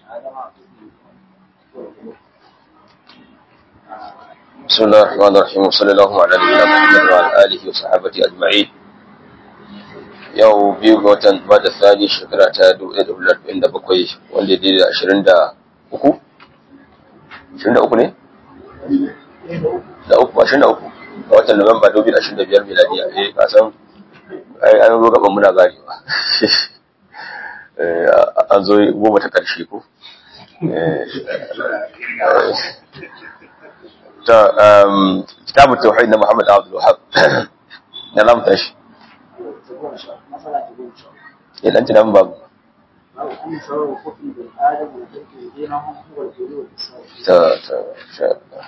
بسم الله الرحمن الرحيم وصلى الله على نبينا محمد وعلى اله وصحبه اجمعين yau biyu ga watan ba da tsani shekara ta 1947 wanda daidai da 23 23 ne? da uku ashirin da uku ga watan Nuwamba 2025 miladiya eh kasan ai an zo gaban muna ganewa an zo goma ta karshe ko ta kitabun tauhid na Muhammad Abdul Wahab na zamu tashi ya dan tunan babu ta ta sha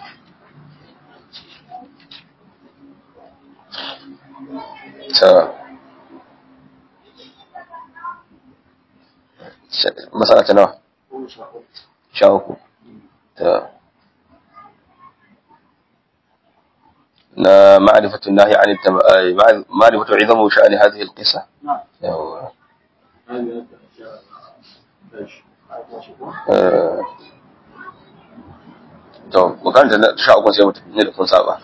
ta masana ta nawa sha uku ta na ma'arifatun nahi an ma'arifatu izamu sha'ani hadhihi alqissa yawa to bukanta na sha uku sai mutum ne da kun saba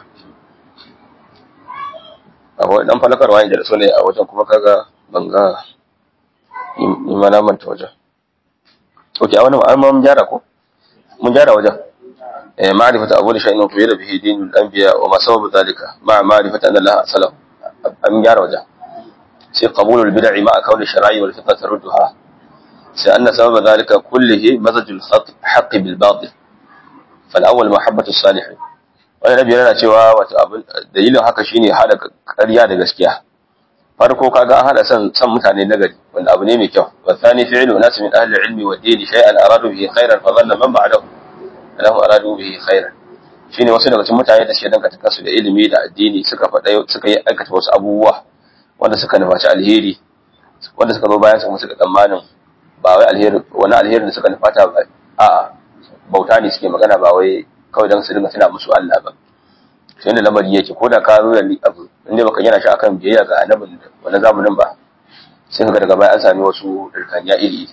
akwai dan falakarwa ne da so ne a wajen kuma kaga banga ni ma na manta wajen ok a wani ma'ar mun gyara ko mun gyara wajen eh ma'rifatu abu da shay'in fi da bihi dinul anbiya wa ma sababu zalika ma ma'rifatu anna Allah salam an gyara wajen sai qabulul bid'i ma kauni shar'i wal fitna tarudduha sai anna sababa zalika kullihi mazajul haqqi bil batil fal awwal mahabbatu salihin wani nabi yana cewa wato abin dalilin haka shine hada ƙarya da gaskiya farko kaga an hada san san mutane nagari wanda abu ne mai kyau wa thani fi'lu nas min ahli ilmi wa dini shay'an aradu bihi khairan fa dhanna man ba'dahu annahu aradu bihi khairan shine wasu daga cikin mutane da suke dangata kansu da ilimi da addini suka faɗa suka yi aikata wasu abubuwa wanda suka nufaci alheri wanda suka zo bayan su kuma suka tsammanin ba wai alheri wani alheri da suka nufata ba a'a bauta ne suke magana ba wai kawai don su dinga tuna musu Allah ba sai da lamari yake ko da ka zo da abu inda baka yana shi akan biyayya ga annabin wani zamanin ba sai ka daga baya an sami wasu dirkaniya iri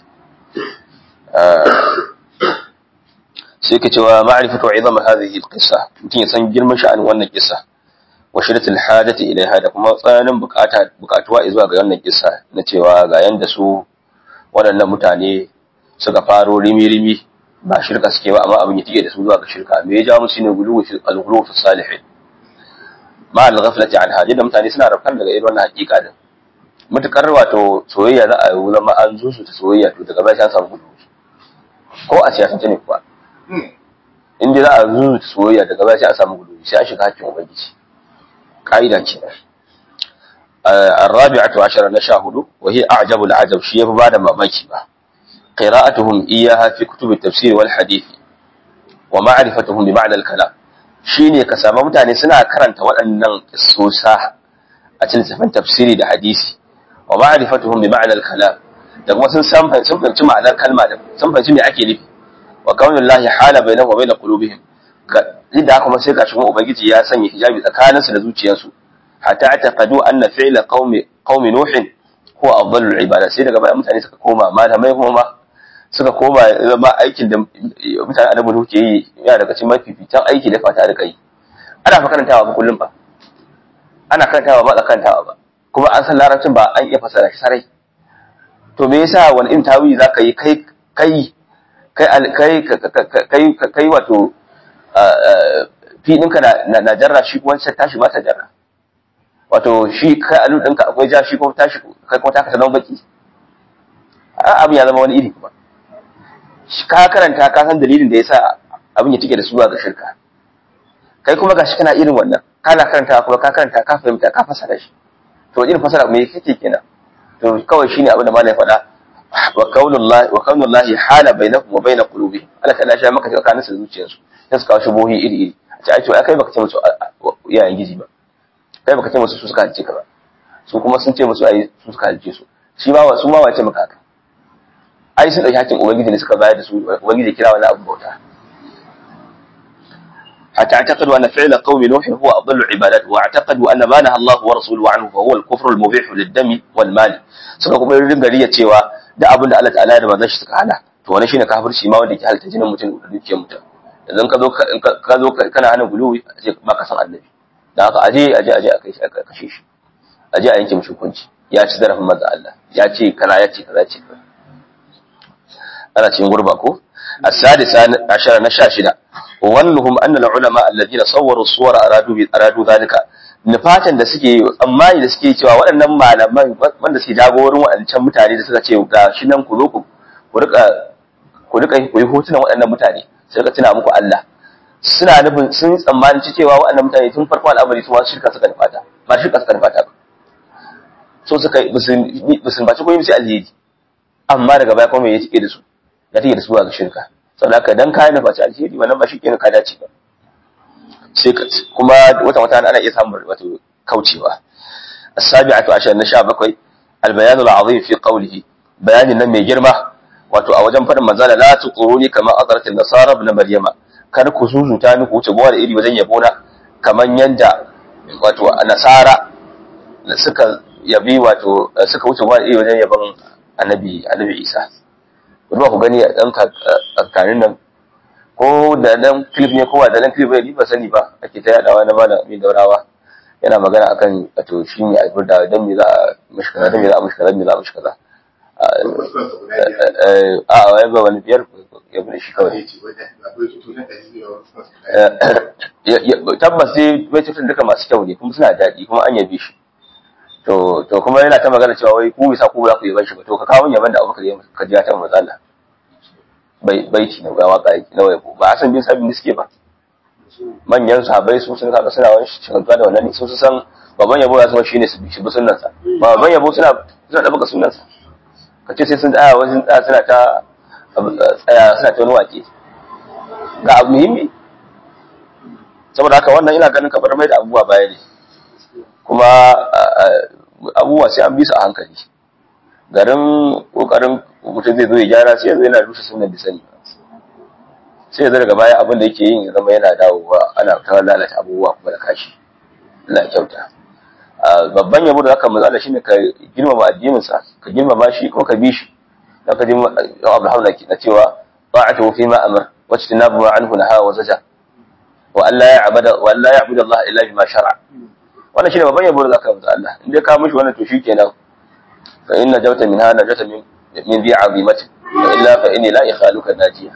sai ka cewa ma'rifatu izam hadhihi alqissa mutum ya san girman sha'anin wannan kissa wa shiddatul hajati ilaiha da kuma tsananin bukata bukatuwa zuwa ga wannan kissa na cewa ga yanda su waɗannan mutane suka faro rimi-rimi ba shirka suke ba amma abin ya tike da su zuwa ga shirka me ya jawo musu ne guluwu fi al-ghuluw fi salihin ma al-ghaflati an hadi da mutane suna rafkar daga irin wannan hakika din mutukar wato soyayya za a yi zama an zo su ta soyayya to daga baya an samu guluwu ko a siyasance ne kuwa in dai za a zo ta soyayya daga baya sai a samu guluwu sai a shiga hakkin ubangiji ka'ida ce الرابعة عشر نشاهد وهي أعجب العجب شيء بعد ما ماكي با قراءتهم إياها في كتب التفسير والحديث ومعرفتهم بمعنى الكلام shine ka samu mutane suna karanta waɗannan sosa a cikin littafin tafsiri da hadisi wa ma'rifatuhum bi ma'na al-kalam da kuma sun san sun fahimci ma'anar kalma da sun fahimci me ake nufi wa qawlu llahi hala bainahum wa bain qulubihim da kuma sai kashin ubangiji ya sanya hijabi tsakaninsu da zuciyarsu hatta taqadu anna fi'la qaumi qaumi nuhin ko afdalul ibada sai daga baya mutane suka koma malamai kuma ma suka koma zama aikin da mutane annabi Nuhu ke yi yana daga cikin mafificin aiki da fata da kai ana fa karantawa ba kullum ba ana karantawa ba tsakantawa ba kuma an san larabcin ba an iya fasara shi sarai to me yasa wani in tawi zaka yi kai kai kai kai kai kai wato fi ɗinka na jarra shi kuma sai tashi ba ta jarra wato shi kai alu ɗinka akwai ja shi kuma tashi kai kuma taka ta zama baki abin ya zama wani iri kuma ka karanta ka san dalilin da yasa abin ya tike da suwa ga shirka kai kuma gashi kana irin wannan kana karanta kuma ka karanta ka fahimta ka fasara shi to irin fasara me kake kenan to kawai shine abin da malai faɗa wa kaunullahi wa kaunullahi hala bainakum wa bain qulubi Allah ta dace maka tsakanin su zuciyarsu sai su kawo shubuhi iri iri a ce ai to kai baka ce musu iyayen gizi ba kai baka ce musu su suka halice ka ba su kuma sun ce musu ai su suka halice su shi ma su ma wace maka haka ai sun dauki hakkin ubangiji ne suka bayar da su ubangiji kira wani abu bauta حتى اعتقدوا أن فعل قوم نوح هو أضل العبادات واعتقدوا أن ما نهى الله ورسوله عنه فهو الكفر المبيح للدم والمال suka kuma yin gariya cewa da abin da Allah ta'ala da manzon shi suka hana to wani shine kafirci ma wanda ke halitta jinin mutum da dukiyar mutum idan ka zo ka zo kana hana guluwi a ce ba ka san annabi da haka aje aje aje a kai shi a kashe shi aje a yanke mishi hukunci ya ci zarafin manzo Allah ya ce kaza ya ce kaza ce kaza ana cikin gurba ko السادسة عشر نشاشدة وظنهم أن العلماء الذين صوروا الصور أرادوا أرادوا ذلك nufatan da suke tsammani da suke cewa waɗannan malaman wanda suke jagorin waɗancan mutane da suka ce ga shi nan ku zo ku rika ku rika ku yi hotunan waɗannan mutane sai ka tuna muku Allah suna nufin sun tsammani cewa waɗannan mutane tun farko al'amari su wasu shirka suka nufata ba shirka suka nufata ba so suka bisun baci ko yi musu alheri amma daga baya kuma ya tike da su ya tike da su ga shirka saboda haka dan kayan nufaci alheri wannan ba shi kenan ka dace ba sai kuma wata wata ana iya samun wato kaucewa as-sabi'atu ashar na 17 al-bayan al-azim fi qawlihi bayanin nan mai girma wato a wajen fadin manzala la tuquruni kama azrat an-nasara ibn maryama kar ku zuzuta ni ku wuce gowar iri wajen yabo na kaman yanda wato nasara suka yabi wato suka wuce gowar iri wajen yabon annabi annabi isa ba ku gani a dan kakarin nan ko da dan clip ne ko da dan clip ne ba sani ba ake ta yadawa na malam mai daurawa yana magana akan wato shi ne a da dan me za a mishi kaza dan me za a mishi kaza dan me za a mishi kaza a wai ba wani biyar ya bude shi kawai tabbas sai bai tutun duka masu kyau ne kuma suna daɗi kuma an yabe shi to to kuma yana ta magana cewa wai ku bisa ku za ku yaban shi ba to ka kawo yaban da abubakar ya ka ji ta matsala bai baiti na waka na yabo ba san bin sabin suke ba manyan sahabbai su sun kaga suna wani shagaltuwa da wannan su san baban yabo ya zama shine su bi shi bi sunnan sa baban yabo suna suna da baka sunnan sa kace sai sun tsaya wajen tsaya suna ta tsaya suna ta wani wake ga abu muhimmi saboda haka wannan ina ganin kamar mai da abubuwa baya ne kuma abubuwa sai an bi su a hankali garin kokarin mutum zai zo ya gyara sai yanzu yana rushe sunan da sani sai yanzu daga baya abin da yake yin ya zama yana dawowa ana ta lalata abubuwa kuma da kashi Allah kyauta babban yabo da zaka matsala shine ka girmama addinin sa ka girmama shi kuma ka bi shi da ka ji Abraham na cewa ta'atu fi ma amr wa tinabu ma anhu naha wa zaja wa alla ya'budu wa alla ya'budu Allah illa bima shar'a wannan shine babban yabo da zaka matsala Allah in dai ka mishi wannan to shikenan fa inna jawta min hana jawta min من ذي عظيمة وإلا فإني لا إخالك ناجية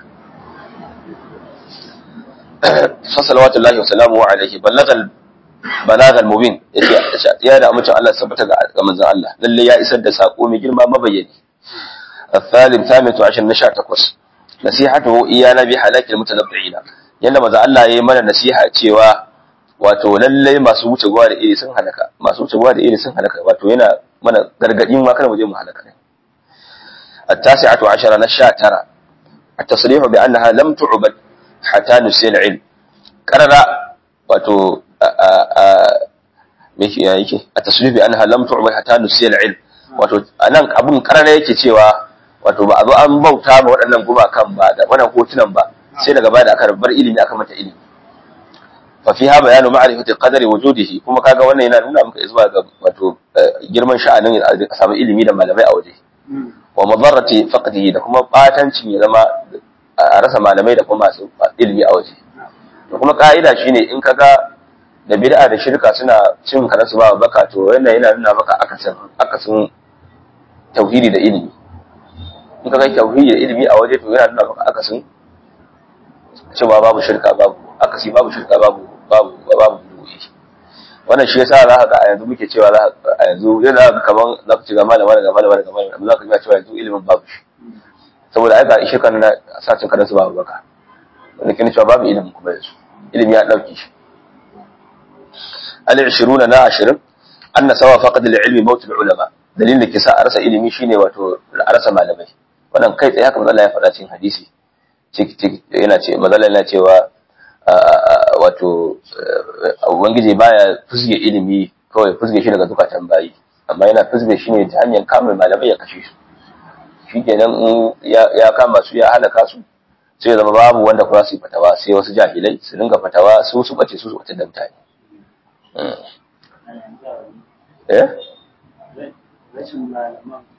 فصلوات الله وسلامه عليه بلغ البلاغ المبين يا da amincin Allah sabbata ga manzon Allah lalle ya isar da sako mai girma mabayyani الثالث ثامن عشر نشاء تقص نصيحته إيانا بحلاك المتنبعين yanda manzon Allah yayi mana nasiha cewa wato lalle masu wuce gwa da iri sun halaka masu wuce gwa da iri sun halaka wato yana mana gargadin ma kada mu je mu halaka ne التاسعة عشر نشاء ترى التصريح بأنها لم تعبد حتى نسي العلم قرر واتو ميكي يake التصريح بأنها لم تعبد حتى نسي العلم wato anan abun karara yake cewa wato ba a zo an bauta ba waɗannan gumakan ba da wannan hotunan ba sai daga baya da aka bar ilimi aka mata ilimi fa fiha bayanu ma'rifati qadari wujudihi kuma kaga wannan yana nuna maka zuwa ga wato girman sha'anin a samu ilimi da malamai a waje wa madarrati faqdihi da kuma batancin ya zama a rasa malamai da kuma masu ilimi a waje to kuma ka'ida shine in kaga da bid'a da shirka suna cin karansu ba baka to wannan yana nuna maka akasin akasin tauhidi da ilimi in kaga tauhidi da ilimi a waje to yana nuna maka akasin cewa babu shirka babu akasi babu shirka babu babu babu wannan shi yasa za ka ga a yanzu muke cewa a yanzu yana ga kaman za ka ci ga malama daga malama daga malama za ka ga cewa yanzu ilimin babu shi saboda ai ga ishe kan na sacin kadan su babu baka wanda kin cewa babu ilimin kuma yanzu ilimi ya dauke shi al-20 na 20 anna sawa faqad al-ilmi maut al-ulama dalilin da ke sa a rasa ilimi shine wato a rasa malamai wannan kai tsaye haka manzo Allah ya faɗa cikin hadisi yana ce manzo Allah yana cewa wato ubangiji baya fusge ilimi kawai fusge shi daga zukatan bayi amma yana fusge shi ne ta hanyar kama malamai ya kashe su shi kenan in ya kama su ya halaka su sai ya zama babu wanda kuma su yi fatawa sai wasu jahilai su dinga fatawa su su bace su su bace da mutane eh rashin malaman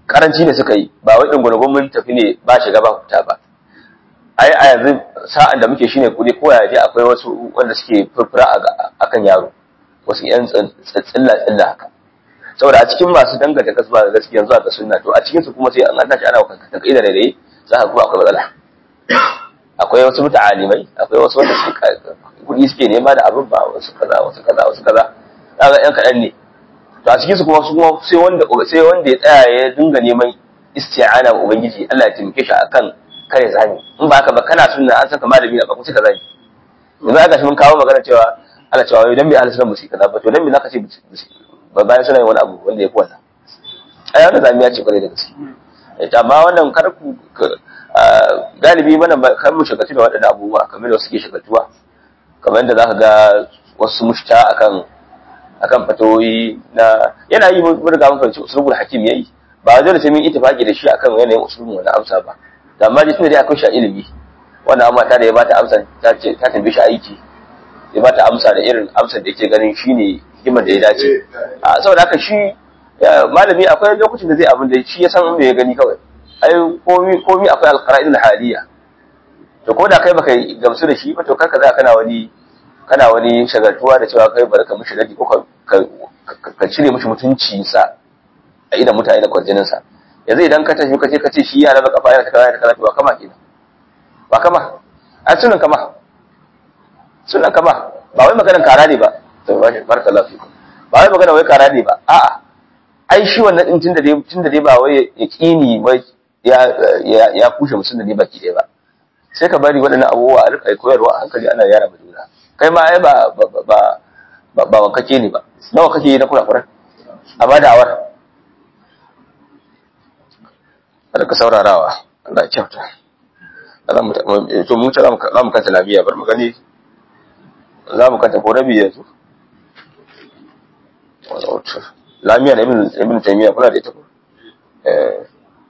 karanci ne suka yi ba wai ɗungurungun mun tafi ne ba shiga ba fita ba ai a yanzu sa'an da muke shine kudi ko yaje akwai wasu wanda suke furfura akan yaro wasu yan tsilla tsilla haka saboda a cikin masu danganta kasuwa da gaskiya zuwa ga sunna to a cikin su kuma sai an tashi ana kan kaida da dai za ka kuma akwai matsala akwai wasu muta'alimai akwai wasu wanda suke kudi suke nema da abin ba wasu kaza wasu kaza wasu kaza kaga yan kadan ne to a cikin su kuma su kuma sai wanda sai wanda ya tsaya ya dinga neman isti'ana wa ubangiji Allah ya taimake shi akan kare zani in ba haka ba kana sunna an saka malami na ba kuma sai ka zani yanzu aka shi mun kawo magana cewa Allah cewa idan bai ahlus sunna musi kaza ba to dan me zaka ce ba bayan suna yin wani abu wanda ya fi wannan ai wannan zamiya ce kwarai da gaske amma wannan kar ku galibi mana kan mu shagatu da waɗannan abubuwa kamar da suke shagatuwa kamar yadda zaka ga wasu mushta akan akan fatoyi na yana yi mun riga mun fahimci usulul hakim yayi ba dole sai mun ittifaqi da shi akan yanayin usulun wani amsa ba da amma dai tunda dai akwai shi ilimi wannan amma ta da ya bata amsa ta ce ta tambaye shi aiki ya bata amsa da irin amsar da yake ganin shine hikimar da ya dace a saboda haka shi malami akwai lokacin da zai abin da shi ya san me ya gani kawai ai komi komi akwai alqara'idul haliya to ko da kai baka gamsu da shi ba to karka za kana wani kana wani shagaltuwa da cewa kai bari ka mishi radi ko ka cire mishi mutunci sa a idan mutane da kwarjinin sa yanzu idan ka tafi ka ce ka ce shi yana da kafa yana kaza yana kaza ba kama kenan ba kama a sunan kama sunan kama ba wai maganar kara ne ba to barakallahu fikum ba wai magana wai kara ne ba a'a ai shi wannan din tunda dai tunda dai ba wai yaqini wai ya ya ya kushe musun da ne baki dai ba sai ka bari waɗannan abubuwa a rika koyarwa a hankali ana yara ma juna kai ma ai ba ba ba ba wankake ne ba nawa kake yi na kurakuran amma da awar kada ka saurarawa Allah ya kyauta to mu ta za mu kanta lafiya bar mu gani za mu kanta ko rabi yanzu lamiya da ibn taymiya kuna da ita ko eh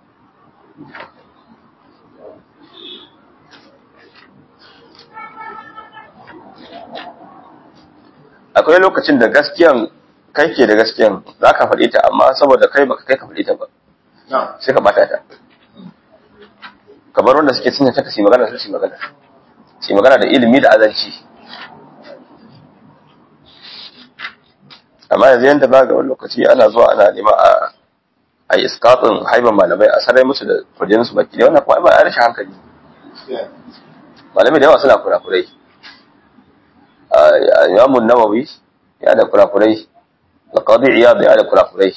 akwai lokacin da gaskiyan kai ke da gaskiyan za ka faɗi ta amma saboda kai baka kai ka faɗi ta ba sai ka bata ta kamar wanda suke cinye ta kasi magana su magana su magana da ilimi da azanci amma yanzu yanda ba ga wani lokaci ana zuwa ana nema a a iskatun haiban malamai a sarai musu da kwarjinin su baki da wannan kuma ba a rashin hankali malamai da yawa suna kurakurai imamun nawawi ya da kurakurai alqadi iyad ya da kurakurai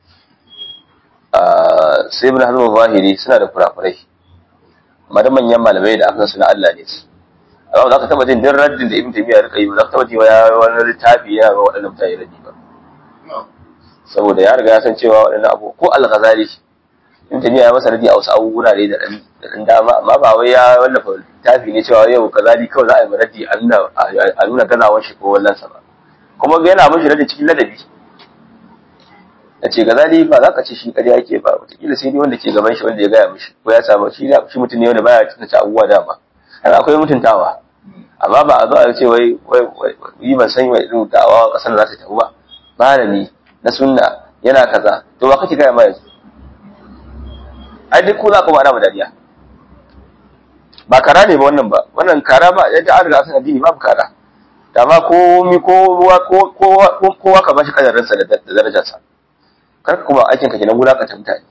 sai ibn hazm zahiri suna da kurakurai amma da manyan malamai da aka suna Allah ne su amma za ka taba jin din raddin da ibn taymiya rika yi za ka taba ji ya wani littafi ya ga waɗannan mutane raddi ba saboda ya riga ya san cewa waɗannan abu ko al-ghazali ibn taymiya ya masa raddi a wasu abubuwa ne da dan dama amma ba wai ya wallafa littafi ne cewa yau kazali kawai za a yi raddi a nuna a nuna gazawar shi ko wallansa ba kuma ga yana mishi raddi cikin ladabi ya ce gazali ba za ka ce shi ƙarya yake ba wataƙila sai dai wanda ke gaban shi wanda ya gaya mishi ko ya samu shi shi mutum ne wanda baya tunanta abubuwa dama har akwai mutuntawa amma ba a zo a ce wai yi ban san wai irin da'awa ƙasar za ta tafi ba malami na sunna yana kaza to ba kake gaya ma yanzu ai duk ku za ku ba da dariya ba kara ne ba wannan ba wannan kara ba yadda an riga san addini babu kara da ma komi ko ruwa ko kowa ka bashi kadarinsa da darajarsa kar kuma aikin ka kenan wulakanta mutane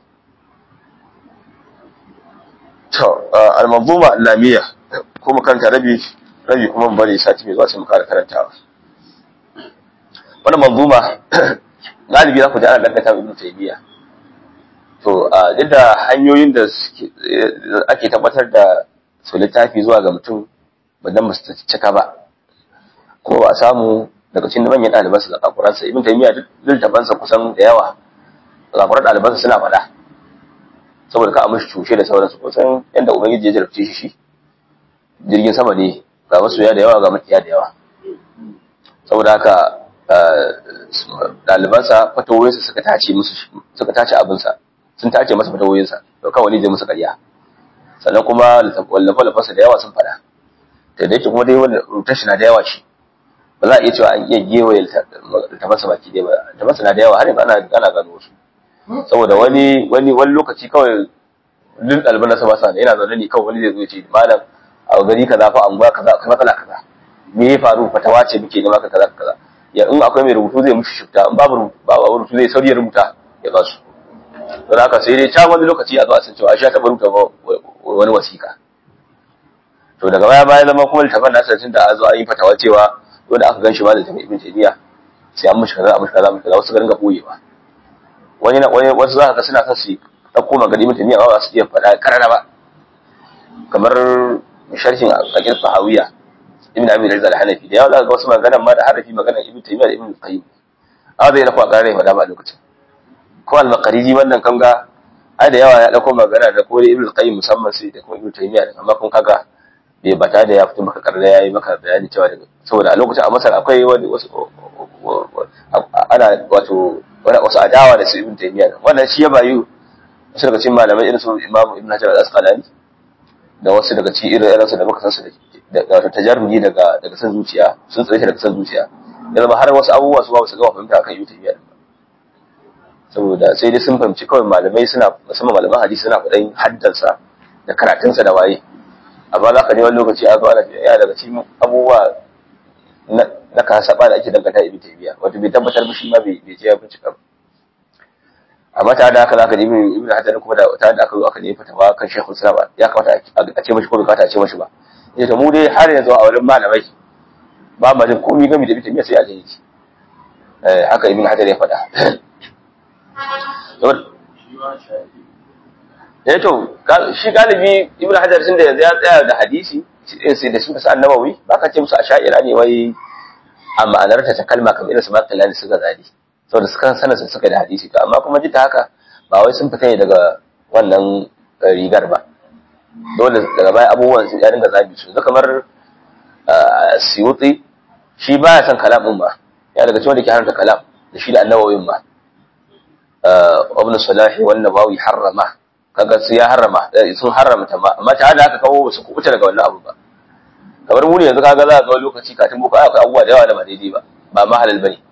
to al-manzuma al-lamiyya kuma kanta rabi rabi kuma mun bari sati mai zuwa sai mu kara karantawa wannan manzuma galibi za ku ji ana dangata ibn taymiya to duk da hanyoyin da ake tabbatar da su littafi zuwa ga mutum ba dan ba su cika ba ko ba a samu daga cikin manyan ɗalibansa da kakuransa ibn taymiya duk littafansa kusan da yawa zakurar ɗalibansa suna faɗa saboda kaamishi cushe da sauransu kusan yadda ubangiji ya jarabce shi shi jirgin sama ne ga masoya da yawa ga makiya da yawa saboda haka ɗalibansa fatawoyinsa suka tace musu suka tace abinsa sun tace masa fatawoyinsa to kawai ne je musu ƙarya sannan kuma wallafa-wallafansa da yawa sun faɗa da da yake kuma dai wanda rutar shi na da yawa shi ba za a iya cewa an iya gewaye littafansa baki ɗaya ba littafansa na da yawa har yanzu ana ana gano wasu saboda wani wani wani lokaci kawai duk ɗaliban na sama sana yana zaune ne kawai wani zai zo ya ce malam a gari kaza fa anguwa kaza akwai matsala kaza me ya faru fatawa ce muke nema ka kaza kaza ya in akwai mai rubutu zai mushi shifta in babu babu rubutu zai sauri ya rubuta ya ba su don haka sai dai can wani lokaci a zo a san cewa a sha taɓa rubuta wani wasiƙa to daga baya baya zama kuma littafin nasa tun da a zo an yi fatawa cewa wanda aka gan shi ma da jami'in ibn taymiya sai an mushi kaza a mushi kaza mushi kaza wasu ga ringa boyewa wani na wani wasu za ka ga suna son su ɗauko magana ibn taymiya ba su iya faɗa karara ba kamar sharhin aqid fahawiya ibn abi rizal al-hanafi da yawa za ka ga wasu maganan ma da harafi maganan ibn taymiya da ibn qayyim a zai dauko a karara ya faɗa ba a lokacin ko al-maqariji wannan kan ga ai da yawa ya dauko magana da ko ibn qayyim musamman sai da kuma ibn taymiya amma kun kaga bai bata da ya fito maka karda yayi maka bayani cewa daga saboda a lokacin a Masar akwai wani wasu ana wato wani wasu adawa da su Ibn Taymiyyah wannan shi ya bayu wasu daga cikin malamai irin su Imam Ibn Hajar al-Asqalani da wasu daga cikin irin irin su da muka san su da wato tajarruji daga daga san zuciya sun tsaye daga san zuciya ya zama har wasu abubuwa su ba su ga fahimta akan Ibn Taymiyyah saboda sai dai sun fahimci kawai malamai suna musamman malaman hadisi suna faɗin haddansa da karatunsa da waye amma za ka je wani lokaci a zo ana ya daga cikin abubuwa na kasaba da ake dangata ibn taymiya wato bai tabbatar shi ma bai je ya bincika ba amma ta da haka zaka ji ibn hajar kuma da ta da aka zo aka nemi fatawa kan shaykhul islam ya kamata a ce mashi ko bai kamata a ce mashi ba yace to mu dai har yanzu a wurin malamai ba ma jin komai game da ibn taymiya sai a je yake eh haka ibn hajar ya faɗa eh to shi galibi ibnu hajar sun da yanzu ya tsaya da hadisi sai da suka sa annabawi baka ce musu asha'ira ne wai a ma'anar ta kalma kamar irin su makalla da suka zadi saboda suka sanar su suka da hadisi to amma kuma jita haka ba wai sun fita ne daga wannan rigar ba dole daga baya abubuwan sun ya dinga zabi su kamar siyuti shi baya son kalam din ba ya daga cikin da ke haramta kalam da shi da annabawin ma ibn salahi wannan bawi harrama kaga su ya harrama sun haramta ma amma ta haka kawo su kubuta daga wannan abu ba kamar mu ne yanzu kaga za ka ga lokaci katin boko akwai abubuwa da yawa da ba daidai ba ba ma halal bane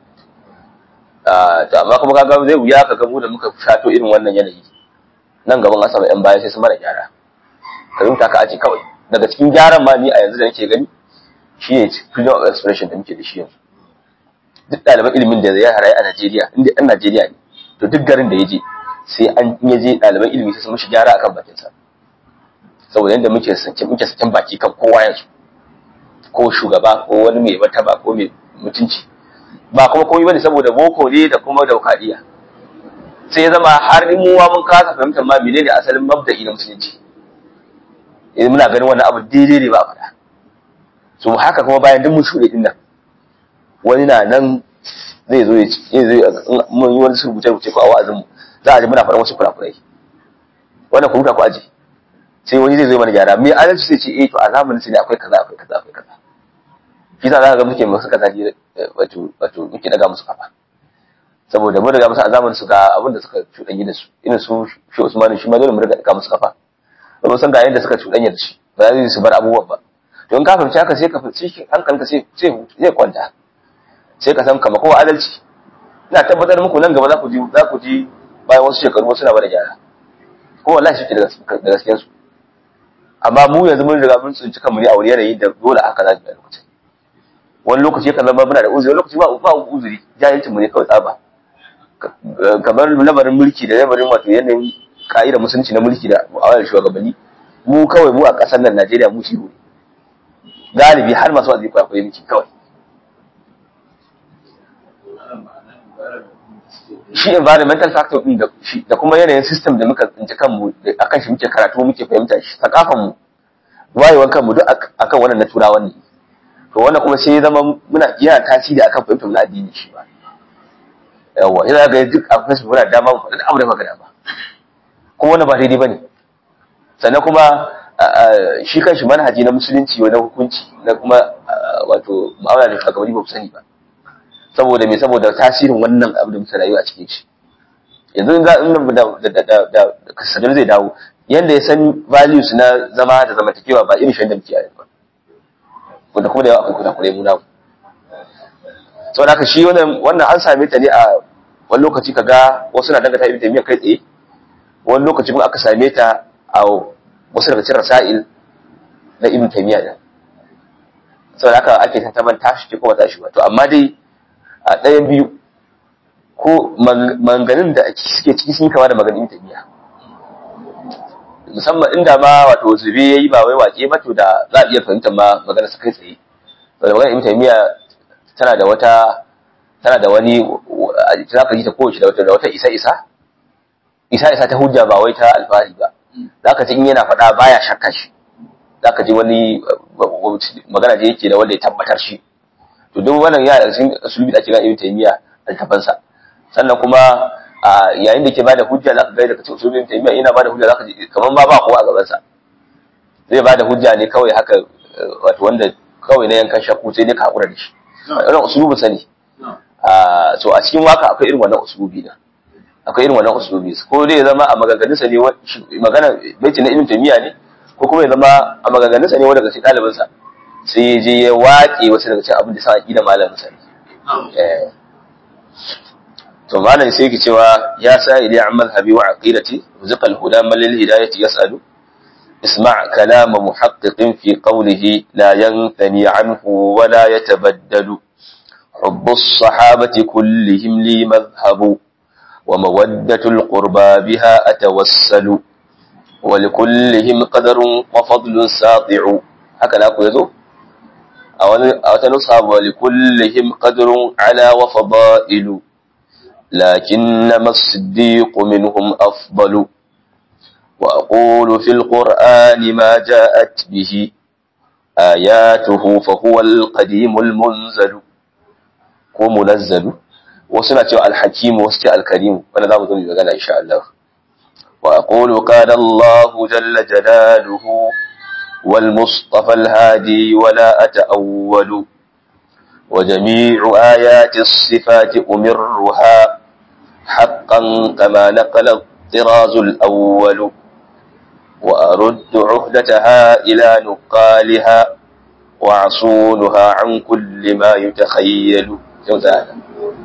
to amma kuma kaga zai wuya ka ga mu da muka shato irin wannan yanayi nan gaban asaba yan baya sai su mara gyara ka rubuta ka aje kawai daga cikin gyaran ma ni a yanzu da nake gani shi ne freedom of expression da muke da shi yanzu duk ɗaliban ilimin da ya harayi a Najeriya inda ɗan Najeriya ne to duk garin da ya je sai an ya je ɗaliban ilimi sai su mishi gyara akan bakinsa saboda yadda muke sakin muke sakin baki kan kowa yanzu ko shugaba ko wani mai martaba ko mai mutunci ba kuma komai bane saboda boko ne da kuma daukadiya sai ya zama har in muwa mun kasa fahimtar ma menene asalin mabda'i na musulunci idan muna ganin wannan abu daidai ne ba a faɗa so haka kuma bayan duk mun shuɗe din nan wani na nan zai zo ya ce mun yi wani rubuce rubuce ko a wa'azin mu za a ji muna faɗan wasu kurakurai wannan ku rubuta ku aji sai wani zai zo mana gyara mai adalci sai ce eh to a zamanin sai akwai kaza akwai kaza akwai kaza shi sa za ka ga muke musu kaza wato wato muke daga musu kafa saboda mun riga musu a zamanin su ga abin da suka cuɗanyi da su irin su shi Usmanu shi ma dole mu riga daga musu kafa ba san ga yadda suka cuɗanya da shi ba za su bar abubuwan ba to in ka fahimci haka sai ka fahimci hankalinka sai sai zai kwanta sai ka san kama kowa adalci ina tabbatar muku nan gaba za ku ji za ku ji bayan wasu shekaru wasu na bada gyara ko wallahi shi ke da gaskiyar su amma mu yanzu mun riga mun tsinci kanmu ne a wani yanayi da dole haka za mu yi lokacin wani lokaci yakan zama muna da uzuri wani lokaci ba ba uzuri jahilcin mu ne kawai tsaba kamar lamarin mulki da lamarin wato yanayin ka'idar musulunci na mulki da mu'amalar shugabanni mu kawai mu a ƙasar nan Najeriya mu shi ne galibi har masu wazi kwaikwayo miki kawai shi environmental factor din da shi da kuma yanayin system da muka tsinci kanmu akan shi muke karatu muke fahimta shi sakafan mu wayewar kanmu duk akan wannan na turawan ne to wannan kuma sai ya zama muna yana tasiri akan fahimtar mu na addini shi ba yawa yana ga duk a kuma muna dama mu faɗi abu da magana ba kuma wannan ba daidai bane sannan kuma shi kanshi manhaji na musulunci wani hukunci na kuma wato ma'amala da shugabanni ba ku sani ba saboda me saboda tasirin wannan abu da muka rayu a cikin shi yanzu in za in da da da da kasadar zai dawo yanda ya san values na zama da zamantakewa ba irin shi da muke yanzu ba wanda kuma da yawa akwai kuɗa kuɗai mu namu saboda haka shi wannan wannan an same ta ne a wani lokaci kaga wasu na dangata ibn taymiya kai tsaye wani lokaci kuma aka same ta a wasu daga cikin rasail na ibn taymiya din saboda haka ake tantaban tashi ce kuma tashi ba to amma dai a ɗayan biyu ko manganin da suke ciki sun kama da maganin ibn taymiya musamman inda ma wato zube yayi ba wai wake ba to da za a iya fahimtar ma maganar sa kai tsaye saboda maganar ibn taymiya tana da wata tana da wani za ka ji ta kowace da wata da wata isa isa isa isa ta hujja ba wai ta alfahari ba za ka ji in yana faɗa baya shakka shi za ka ji wani magana da yake da wanda ya tabbatar shi to duk wannan ya cikin usulubi da ake gani ibn taymiya altafansa sannan kuma yayin da ke bada hujja za ka ga daga cikin usulubin ibn taymiya yana bada hujja za ka ji kamar ma ba kowa a gaban sa zai bada hujja ne kawai haka wato wanda kawai na yankan shakku sai dai ka hakura da shi wannan usulubin sa ne so a cikin waka akwai irin wannan usulubi da akwai irin wannan usulubi ko dai ya zama a maganganun sa ne magana baiti na ibn taymiya ne ko kuma ya zama a maganganun sa ne wanda daga cikin ɗalibin sa sai ya je ya waƙe wasu daga cikin abin da sa aqida malamin sa eh to malam sai yake cewa ya sa ili an madhhabi wa aqidati rizqa al-huda man lil hidayati yas'alu اسمع كلام محقق في قوله لا ينثني عنه ولا يتبدل حب الصحابة كلهم لي مذهب ومودة القربى بها أتوسل ولكلهم قدر وفضل ساطع هكذا أقول يزو أو تنصب ولكلهم قدر على وفضائل لكنما الصديق منهم أفضل وأقول في القرآن ما جاءت به آياته فهو القديم المنزل ko munazzalu wasu na cewa alhakimu wasu ce alkarimu wanda za mu zo mu magana insha Allah wa aqulu qala Allah jalla jalaluhu wal mustafa al hadi wa la ata'awwalu wa jami'u ayati as-sifati umirruha haqqan kama naqala الطراز الأول وأرد عهدتها إلى نقالها وعصونها عن كل ما يتخيل yau za a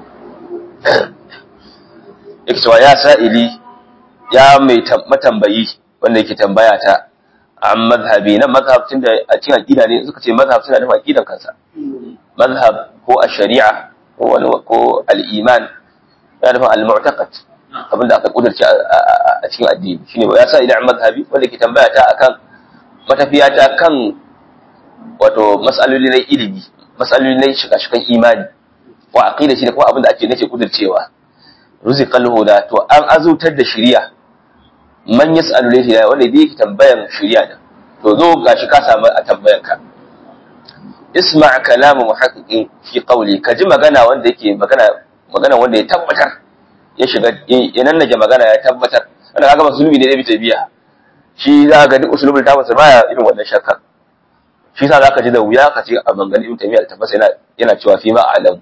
ikcewa ya sa'ili ya mai matambayi wanda yake tambaya ta an mazhabi nan mazhab tun da a cikin aƙida ne suka ce mazhab suna nufin aƙidan kansa mazhab ko a shari'a ko wani ko al'iman ya nufin al-mu'taqad abinda aka kudurce a cikin addini shine ya sa idan mazhabi wanda yake tambaya ta akan matafiya ta kan wato mas'aloli na ilimi mas'aloli na shiga-shigan imani wa aqida shi da kuma abin da ake nake kudurcewa ruziqal huda to an azutar da shari'a man yas'alu lihi wanda yake tambayan shari'a da to zo gashi ka samu a tambayan ka isma' kalamu muhaqqiqin fi qawli ka ji magana wanda yake magana magana wanda ya tabbatar ya shiga ya nannaje magana ya tabbatar wanda kaga musulmi ne da bita biya shi za ga duk usulubul tafsir baya irin wannan shakka shi sa zaka ji da wuya ka ce a bangan ibn taymiya da tafsir yana yana cewa fi ma alam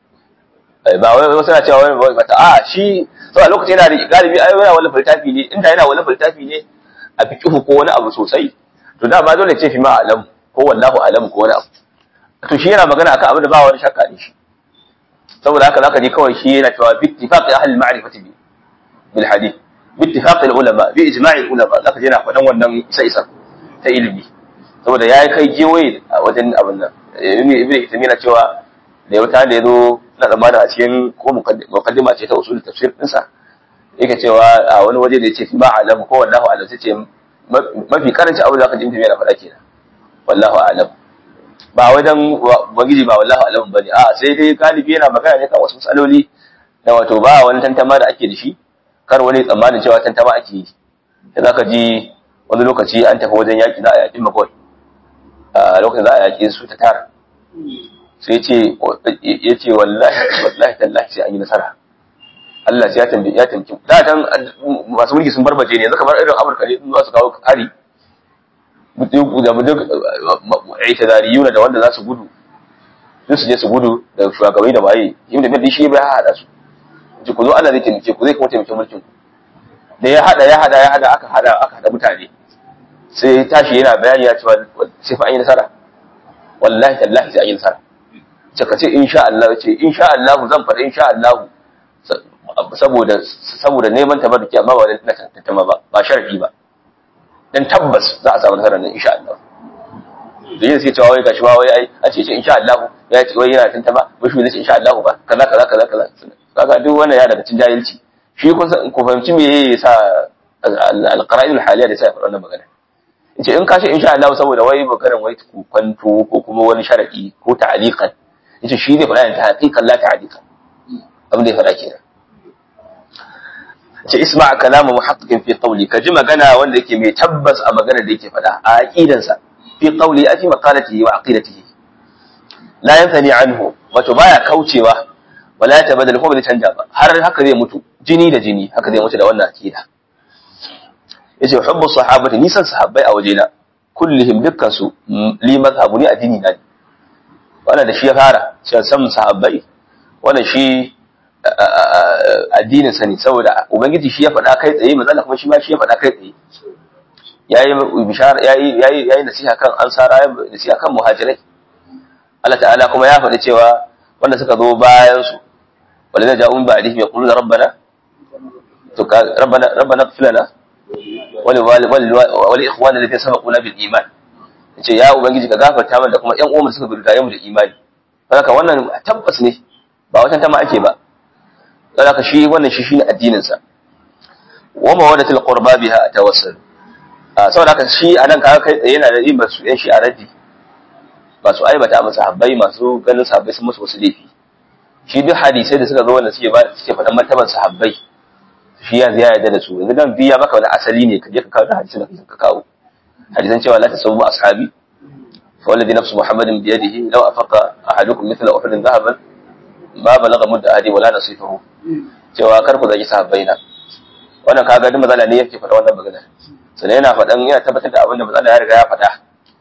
ba wai wasu na cewa wani ba ta a shi sau a lokacin yana da galibi ai yana wani faltafi ne inda yana wani faltafi ne a fiqhu ko wani abu sosai to da ba dole ce fi ma alam ko wallahu alam ko wani abu to shi yana magana akan abin da ba wani shakka ne shi saboda haka zaka je kawai shi yana cewa bi ittifaqi ahli al-ma'rifati bi bil hadith bi ittifaqi al-ulama bi ijma'i al-ulama zaka je yana faɗan wannan isa isa ta ilimi saboda ya kai gewaye a wajen abin nan ibn ibn yana cewa da ya wata da ya zo na tsammanin a cikin ko mukaddima ce ta usul tafsir ɗinsa yake cewa a wani waje da ya ce fi ma alam ko wallahu alam sai ce mafi karanci abu da aka jin tafiya na faɗa kenan wallahu alam ba wajen ubangiji ba wallahu alam ba ne a sai dai galibi yana magana ne kan wasu matsaloli da wato ba wani tantama da ake da shi kar wani tsammanin cewa tantama ake yi da za ka ji wani lokaci an tafi wajen yaƙi za a yaƙi makon a lokacin za a yaƙi su ta tara sai ce ya ce wallahi wallahi tallahi sai an yi nasara Allah sai ya tambaye ya tambaye da tan masu mulki sun barbace ne yanzu kamar irin Amurka ne za su kawo hari da mu duk aitazariyuna da wanda za su gudu sun su je su gudu da shugabanni da waye yin da bai shi bai hada su ji ku zo Allah zai taimake ku zai kuma taimake mulkin ku da ya hada ya hada ya hada aka hada aka hada mutane sai tashi yana bayani ya cewa sai fa an yi nasara wallahi tallahi sai an yi nasara ce ka ce insha Allah ce insha Allah zan faɗa insha Allah saboda saboda neman tabarruki amma ba da tantama ba ba sharadi ba dan tabbas za a samu nasarar nan insha Allah da yin sai cewa wai gashi ba wai ai a ce ce insha Allah ya ce wai yana tantama ba shi zai ce insha Allah ba kaza kaza kaza kaza kaga duk wannan ya daga cikin jahilci shi kun san ku fahimci me yasa al-qara'in al-haliya da sai wannan magana ce in ka ce insha Allah saboda wai maganar wai ku kwanto ko kuma wani sharadi ko ta'liqan yace shi ne faɗa ta haqiqan la ta'liqan abin da ya faɗa kenan ce isma kalamu muhaqqiqin fi qawli ka ji magana wanda yake mai tabbas a magana da yake faɗa a aqidansa fi qawli a fi maqalatihi wa aqidatihi la yanthani anhu wato baya kaucewa wala ya tabadal ko bai canja ba har haka zai mutu jini da jini haka zai mutu da wannan aqida yace hubbu sahabati ni san sahabbai a wajena kullihim dukkan su li mazhabu ni addini na ne wannan da shi ya fara cewa san sahabbai wannan shi addinin sa ne saboda ubangiji shi ya faɗa kai tsaye manzo kuma shi ma shi ya faɗa kai tsaye yayi bishara yayi yayi yayi nasiha kan ansara yayi nasiha kan muhajirai Allah ta'ala kuma ya faɗi cewa wanda suka zo bayan su walidha ja'un ba'dihim yaquluna rabbana to rabbana rabbana ighfir lana wali wali wali ikhwana alladhina sabaquna bil iman yace ya ubangiji ka gafarta mana da kuma ƴan uwan suka bi mu da imani haka wannan tabbas ne ba wata tama ake ba haka shi wannan shi shine addinin sa wa mawadatul qurba biha tawassul saboda haka shi anan kaga kai tsaye yana da yin basu yan shi a raddi ba su aibata masa habbai masu ganin sahabbai sun musu wasu laifi shi duk hadisai da suka zo wanda suke ba suke faɗan martaban sahabbai shi ya zai yarda da su yanzu dan biya maka wani asali ne ka je ka kawo da hadisin da ka kawo hadisan cewa la tasawwu ashabi fa wallazi nafsu muhammadin bi yadihi law afaqa ahadukum mithla uhudin dhahaban ma balagha mudda ahadi wala nasifahu cewa kar ku zaki sahabbai na wannan kaga duk mazala ne yake faɗa wannan magana sannan yana faɗan yana tabbatar da abin da mazala ya riga ya faɗa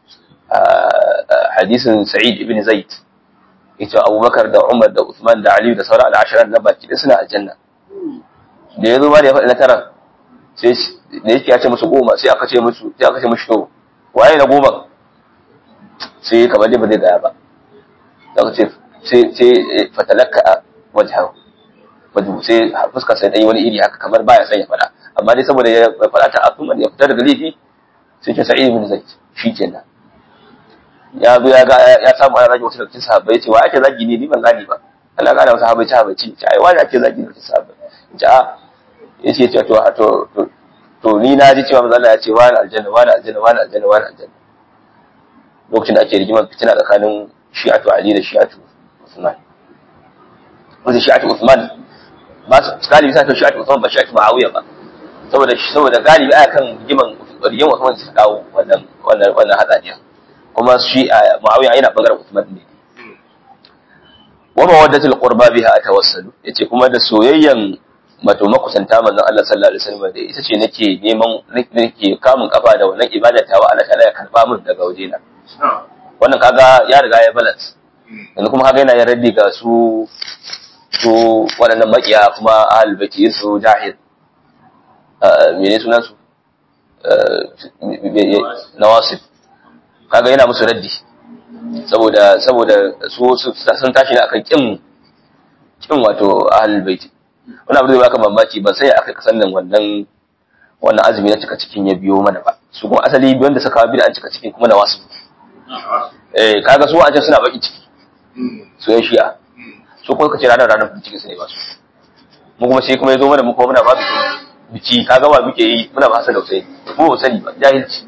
hadisin sa'id ibn zaid yace abubakar da umar da usman da ali da sauran al'asharan na baki suna aljanna da ya zo ba da ya faɗi na tara sai da yake ya ce musu goma sai aka ce musu sai aka ce musu to waye na goma sai kamar dai ba zai gaya ba da aka ce sai sai fatalaka a wajhahu wajhu sai fuskar sai dai wani iri haka kamar baya son ya faɗa amma dai saboda ya faɗa ta asuma ya fita daga laifi sai ke sa'id ibn zaid shikenan ya zo ya ga ya samu ana zagi wasu daga cikin sahabbai ya ce wa ake zagi ne ni ban gani ba Allah gane wasu sahabbai ci habaici ce ai wani ake zagi daga cikin sahabbai ce a ya ce to to to ni na ji cewa manzo Allah ya ce wani aljanna wani aljanna wani aljanna wani aljanna lokacin da ake rigimar fitina tsakanin shi'atu Ali da shi'atu Usman wanda shi'atu Usman ba su galibi sa to shi'atu Usman ba shi'atu Muawiya ba saboda saboda galibi aya kan rigiman rigiman Usman su kawo wannan wannan wannan hatsaniya kuma shi Muawiya yana bangaren Usman ne wa mawaddatul qurba biha atawassalu yace kuma da soyayyan mato makusanta manzon Allah sallallahu alaihi wasallam da ita ce nake neman nake kamun kafa da wannan ibada tawa Allah ta'ala ya karba min daga wajena wannan kaga ya riga ya balance yanzu kuma kaga yana yin raddi ga su su waɗannan makiya kuma ahlul baiti su jahil mene sunan su nawasif kaga yana musu raddi saboda saboda su sun tashi ne akan kin kin wato ahlul baiti wani abu da baka mamaki ba sai aka kasan nan wannan wannan azumi na cika cikin ya biyo mana ba su kuma asali biyan da suka bi an cika cikin kuma na wasu eh kaga su a can suna baki ciki su yan shi'a su kuma kace ranar ranar ciki sai ba su mu kuma sai kuma ya zo mana mu kuma muna ba su biki kaga ba muke yi muna ba sa da sai mu ba sani ba jahilci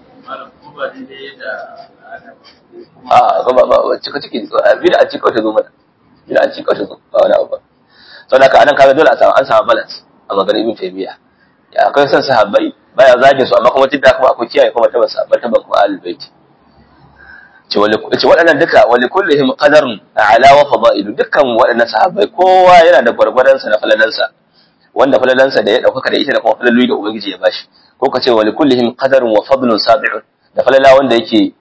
a ba ba ba cika ciki bid'a cika ta zo mana bid'a cika ta zo ba wani abu ba saboda haka anan kaga dole a samu an samu balance a maganar ibn taymiya ya akwai san sahabbai baya zagin su amma kuma tidda kuma akwai kiyaye kuma tabbas sahabbai tabban kuma ahlul bait ce wali ce waɗannan duka wali kullihim qadarun ala wa fadailu dukkan waɗannan sahabbai kowa yana da gwargwadon sa na falalansa wanda falalansa da ya dauka da ita da kuma falalu da ubangiji ya bashi ko ka ce wali kullihim qadarun wa fadlun sabi'un da falala wanda yake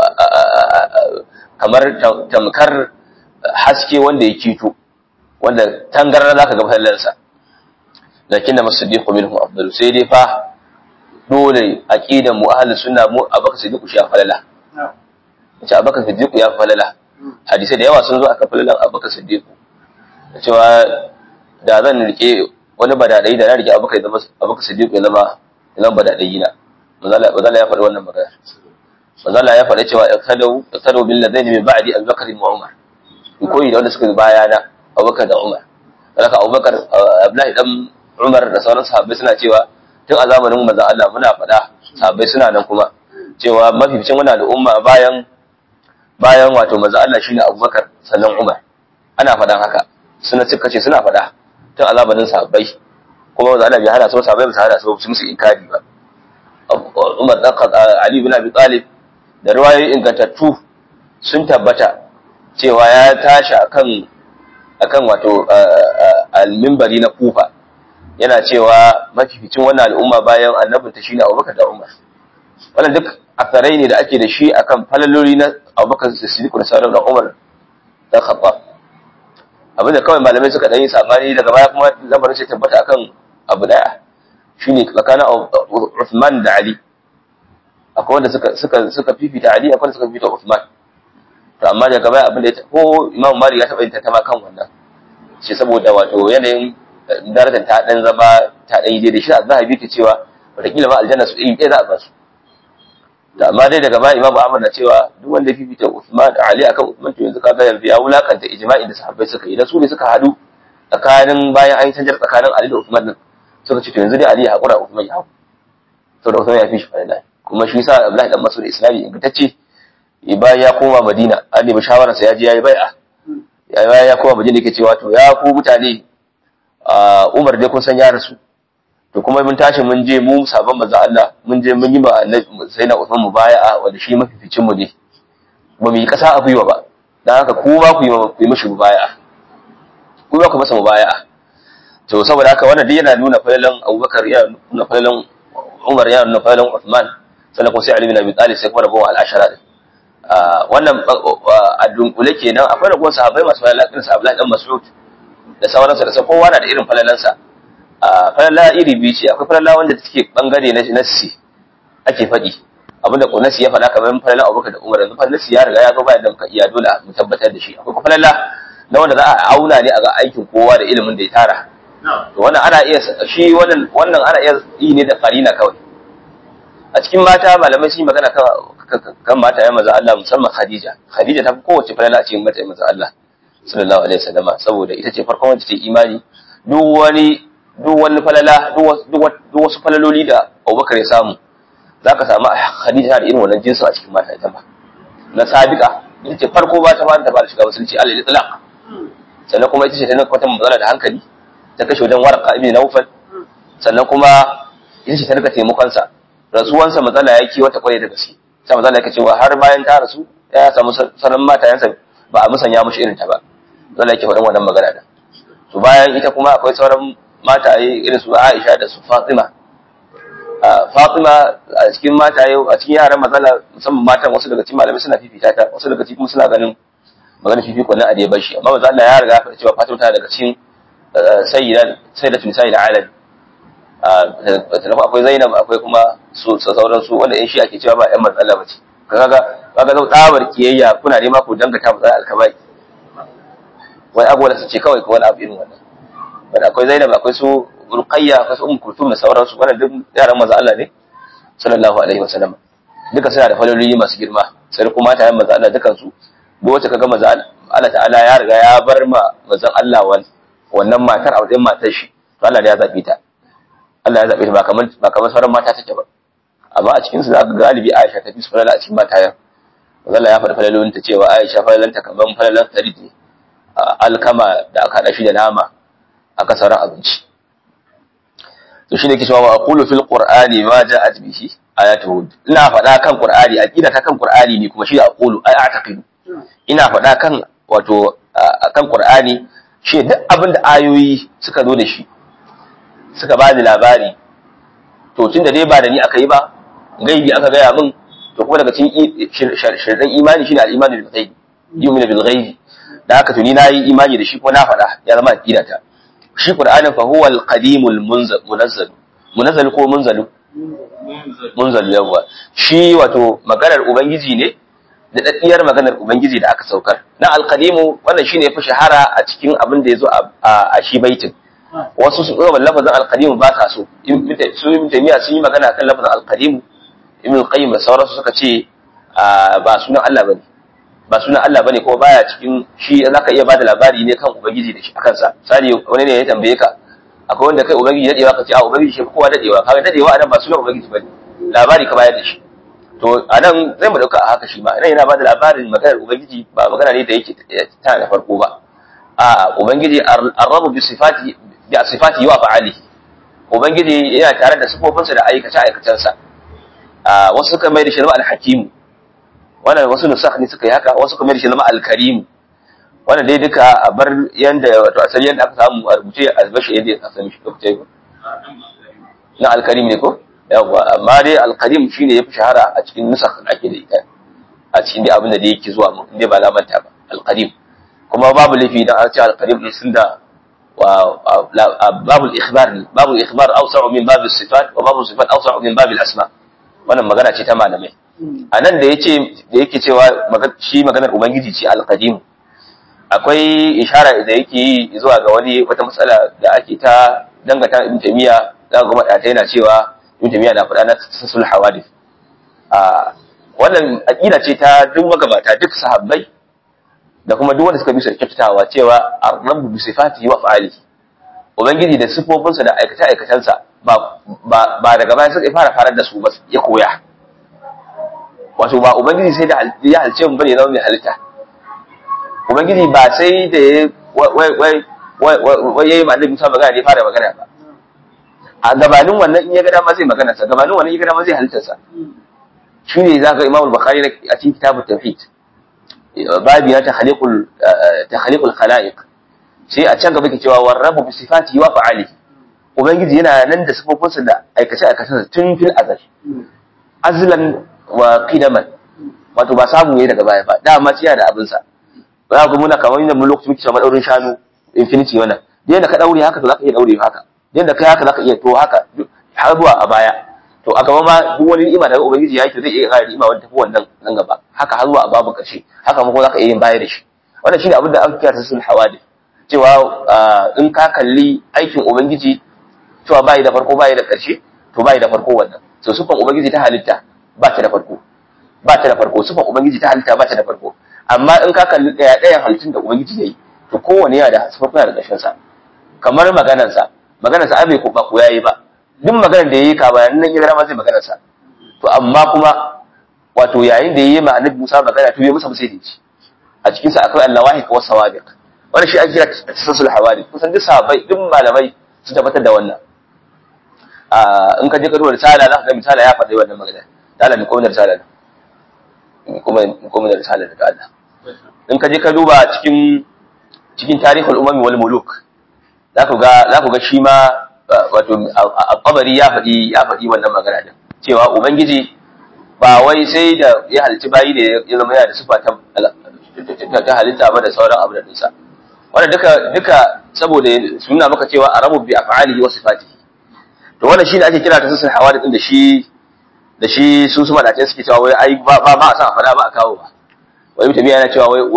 kamar tamkar haske wanda ya kito wanda tangarar zaka ga fallansa lakin da masiddiqu minhum afdalu sai dai fa dole aqidan mu ahlus sunna mu abaka siddiqu shi falala ce abaka siddiqu ya falala hadisi da yawa sun zo aka falalan abaka siddiqu cewa da zan rike wani badadai da na rike abubakar ya zama abubakar siddiq ya zama ya zama badadai na manzala ya faɗi wannan magana manzala ya faɗi cewa iqtadu iqtadu bil ladaini min ba'di abubakar wa umar in koyi da wanda suka baya na abubakar da umar haka abubakar abdullahi dan umar da sauran sahabbai suna cewa tun a zamanin manzon Allah muna faɗa sahabbai suna nan kuma cewa mafificin wannan al'umma bayan bayan wato manzon Allah shine abubakar sannan umar ana faɗan haka suna cika ce suna faɗa tun a zamanin sahabbai kuma manzon Allah bai hana su sahabbai ba su hana su su musu inkari ba Umar dan Ali bin Abi Talib da riwayoyi ingantattu sun tabbata cewa ya tashi akan akan wato al-minbari na Kufa yana cewa mafificin wannan al'umma bayan annabinta shine Abubakar da Umar wannan duk asarai ne da ake da shi akan falaloli na Abubakar Siddiq da sauran Umar da Khattab abinda kawai malamai suka dan yi sabani daga baya kuma lamarin sai tabbata akan abu daya shine tsakanin Uthman da Ali akwai wanda suka suka suka fifita Ali akwai wanda suka fifita Uthman to amma daga baya abin da ya ko Imam Malik ya taba yin tantama kan wannan shi saboda wato yanayin darajar ta dan zama ta dan yi da shi zahabi ke cewa wataƙila ma aljanna su iri ɗaya za a ba su da amma dai daga baya Imam Ahmad na cewa duk wanda ya fifita Uthman Ali akan Uthman to yanzu kaga yanzu ya wulakanta ijma'in da sahabbai suka yi da su ne suka hadu tsakanin bayan an yi canjar tsakanin Ali da Uthman din suka ce to yanzu dai Ali ya haƙura Uthman ya hau saboda Uthman ya fi shi fadila kuma shi sa Abdullahi dan Mas'ud Islami ingantacce bayan ya koma Madina an nemi shawarar sa ya je yayi bai'a ya ya koma Madina yake cewa to ya ku mutane Umar dai kun san ya rasu to kuma mun tashi mun je mu sabon manzo Allah mun je mun yi ba sai na Uthman mubaya'a wanda shi mafificin mu ne ba mu yi kasa a gwiwa ba dan haka ku ba ku yi ku yi mishi mubaya'a ku ba ku masa mubaya'a to saboda haka wannan dai yana nuna falalan Abubakar ya nuna falalan Umar ya nuna falalan Uthman sannan kuma sai Ali bin Abi Talib sai kuma rabuwa al-ashara din wannan a dunkule kenan akwai rabuwar sahabbai masu falala irin sahabbai dan Mas'ud da sauransu da sai kowa na da irin falalansa falala iri biyu ce akwai falala wanda take bangare na nassi ake faɗi abinda ko nassi ya faɗa kamar falala Abubakar da Umar yanzu falala nassi ya riga ya zo bayan da muka iya dole mu tabbatar da shi akwai falala na wanda za a auna ne a ga aikin kowa da ilimin da ya tara to wannan ana iya shi wannan wannan ana iya yi ne da qarina kawai a cikin mata malamai sun yi magana kan kan mata ya maza Allah musamman Khadija Khadija ta fi kowace falala a cikin mata ya maza Allah sallallahu alaihi wasallama saboda ita ce farkon wacce ta imani duk wani duk wani falala duk wasu falaloli da Abubakar ya samu za ka samu Khadija da irin wannan jinsin a cikin mata ita ba na sabiqa ita ce farko ba ta fara ta fara shiga musulunci alal itlaq sannan kuma ita ce ta kwata matsala da hankali ta kashe wajen warqa ibn Nawfal sannan kuma ita ce ta rika taimakon sa rasuwansa matsala yake wata kwarai da gaske sai matsala yake cewa har bayan ta rasu ya samu sanan matayensa ba a musanya mushi irin ta ba matsala yake faɗin wannan magana da to bayan ita kuma akwai sauran mataye irin su Aisha da su Fatima. Fatima a cikin mataye a cikin yaran matsala musamman matan wasu daga cikin malamai suna fifita ta wasu daga cikin kuma suna ganin maganar fifiko na adai bashi amma manzo Allah ya riga ya faɗa cewa Fatima tana daga cikin sayyidan sayyidatu nisa'il alam akwai Zainab akwai kuma su sauran su wanda in shi ake cewa ba ƴan matsala bace kaga kaga zau tsabar kiyayya kuna nema ku dangata matsala alkabai wai abu da su ce kawai ko wani abu irin wannan wanda akwai Zainab akwai su Ruqayya akwai su Ummu Kulthum da sauransu wannan duk yaran manzo Allah ne sallallahu alaihi wasallam duka suna da falololi masu girma sai kuma ta yan manzo Allah dukan su duk wacce kaga manzo Allah ta'ala ya riga ya bar ma manzo Allah wannan matar a wajen matar shi to Allah ne ya zabe ta Allah ya zabe ta ba kamar ba kamar sauran mata take ba amma a cikin su zaka galibi Aisha ta fi su falala a cikin matayen manzo Allah ya faɗi falalolin ta cewa Aisha falalanta kamar falalan tarid ne alkama da aka haɗa shi da nama aka sauran abinci to shine ke cewa wa aqulu fil qur'ani ma ja'at bihi ayatuhu ina faɗa kan qur'ani aqida ta kan qur'ani ne kuma shi da aqulu ai a'taqidu ina faɗa kan wato kan qur'ani shi duk abin da ayoyi suka zo da shi suka ba ni labari to tun da dai ba da ni aka yi ba gaibi aka gaya min to kuma daga cikin shirɗan imani shine al-imani bil ghaibi yu'minu bil ghaibi da haka to ni nayi imani da shi kuma na faɗa ya zama aqida ta shi Qur'anin fa huwa al-qadimul munazzal munazzal ko munzalu munzalu yawa shi wato maganar ubangiji ne da daddiyar maganar ubangiji da aka saukar na al-qadimu wannan shine yafi shahara a cikin abin da yazo a shi baitin wasu su ɗora lafazin alqadim ba ta so su ibn taymiya sun yi magana kan lafazin alqadim ibn qayyim da sauransu suka ce ba sunan Allah bane ba sunan Allah bane kuma baya cikin shi zaka iya bada labari ne kan ubangiji da shi akan sa misali wani ne ya tambaye ka akwai wanda kai ubangiji dadewa ka ce a ubangiji shi kowa dadewa kaga dadewa anan ba sunan ubangiji bane labari ka bayar da shi to anan zai mu dauka a haka shi ma idan yana bada labarin maganar ubangiji ba magana ne da yake ta da farko ba a ubangiji arrabu bi sifati bi sifati wa fa'ali ubangiji yana tare da sifofinsa da aikace aikacensa a wasu suka mai da shi zama al-hakim wannan wasu nusakh ne suka yi haka wasu kuma da shi zama al-karim wannan dai duka a bar yanda wato asali yanda aka samu a rubuce a bashi yadda aka sami shi lokaci ba na al-karim ne ko yawa amma dai al-karim shine yafi shahara a cikin nusakh da ake da ita a cikin dai abin da yake zuwa mu inda ba lamanta ba al-karim kuma babu lafi dan an ce al-karim ne sun da babu al-ikhbar ne babu al-ikhbar awsa'u min bab as-sifat wa babu as-sifat awsa'u min bab al-asma wannan magana ce ta malamai a nan da yace da yake cewa shi maganar ubangiji ce al-qadim akwai ishara da yake yi zuwa ga wani wata matsala da ake ta dangata ibn tamiya za ga madata yana cewa ibn tamiya na faɗa na tasul hawadith a wannan aqida ce ta duk magabata duk sahabbai da kuma duk wanda suka bi su kyautatawa cewa ar-rabbu bi sifatihi wa fa'alihi ubangiji da sifofinsa da aikace aikacensa ba ba ba daga baya suka fara farar da su ba ya koya wato ba ubangiji sai da ya halce mu bane zama mai halitta ubangiji ba sai da ya wai wai wai yayi ma annabi Musa magana ne fara magana ba a gabanin wannan in ya ga dama zai magana sa gabanin wannan in ya ga dama zai halitta sa shine zaka Imam Bukhari a cikin kitabut tauhid babi na takhliqul takhliqul khalaiq sai a can gaba ke cewa warrabu bi sifatihi wa fa'ali ubangiji yana nan da sifofinsa da aikace aikacensa tun fil azal azlan wa qidaman wato ba samu ne daga baya ba dama ciya da abin sa za ku muna kamar yadda mun lokaci muke cewa daurin shanu infinity wannan da yadda ka daure haka to zaka iya daure haka da yadda kai haka zaka iya to haka har zuwa a baya to a gaba ma duk wani ni'ima da ubangiji ya yi to zai iya ƙara ni'ima wanda tafi wannan nan gaba haka har zuwa a babu ƙarshe haka ma kuma zaka iya yin baya da shi wannan shine abin da aka kira ta sul hawadith cewa in ka kalli aikin ubangiji cewa bai da farko bai da ƙarshe to bai da farko wannan so sufan ubangiji ta halitta ba ta da farko ba ta da farko sufan ubangiji ta halitta ba ta da farko amma in ka kalli ɗaya ɗayan halittun da ubangiji ya yi to kowane yana da sufafin da ƙarshen sa kamar maganar sa maganar sa abai ko ba ko yayi ba duk maganar da yayi ka bayan nan ya ma zai maganar sa to amma kuma wato yayin da yayi ma annabi Musa magana to ya musa sai da ci a cikin sa akwai allawahi wa sawabiq wannan shi ake kira tasasul hawali kusan duk sahabbai duk malamai sun tabbatar da wannan in ka je ka duba risala za ka ga misala ya faɗi wannan magana ta'ala mi kuma risala kuma kuma da risala da Allah in ka je ka duba cikin cikin tarihul umami wal muluk za ku ga za ku ga shi ma wato al-qabari ya faɗi ya faɗi wannan magana din cewa ubangiji ba wai sai da ya halitta bayi ne ya zama yana da sifa ta ta halitta ba da sauran abu da dinsa wannan duka duka saboda suna maka cewa arabu bi af'alihi wa sifatihi to wannan shine ake kira tasasul hawadith din da shi da shi su su madace suke cewa wai ai ba ba a san a fada ba a kawo ba wai mutum yana cewa wai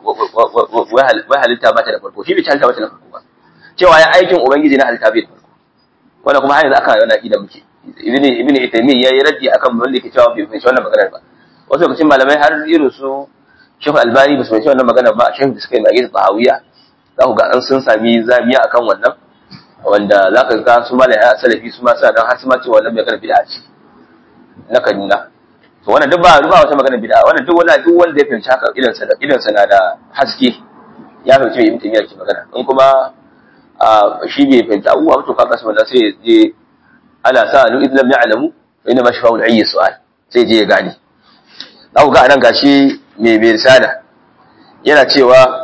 wai halitta ba ta da farko shi bai halitta ba ta da farko ba cewa ya aikin ubangiji na halitta bai da farko wannan kuma har yanzu aka yana da muke ibn ibn itaymi yayi raddi akan wanda yake cewa bai fahimci wannan maganar ba wasu lokacin malamai har irin su Sheikh Albani ba su fahimci wannan maganar ba Sheikh da suka yi magi Tahawiya za ku ga an sun sami zamiya akan wannan wanda za ka ga su malai ya salafi su ma suna dan har su ma cewa wannan maganar bid'a ce na Kaduna to wannan duk ba ba wata maganar bid'a wannan duk wanda duk wanda ya fahimci haka idan sa idan sa na da haske ya fahimci me ibn Taymiyyah ke magana in kuma shi bai fahimci abubuwa to kaga su wannan sai ya je ala sa'alu idan lam ya'lamu fa inna ma shafa'u al-ayyi su'al sai je ya gane za ku ga anan gashi mai mai risala yana cewa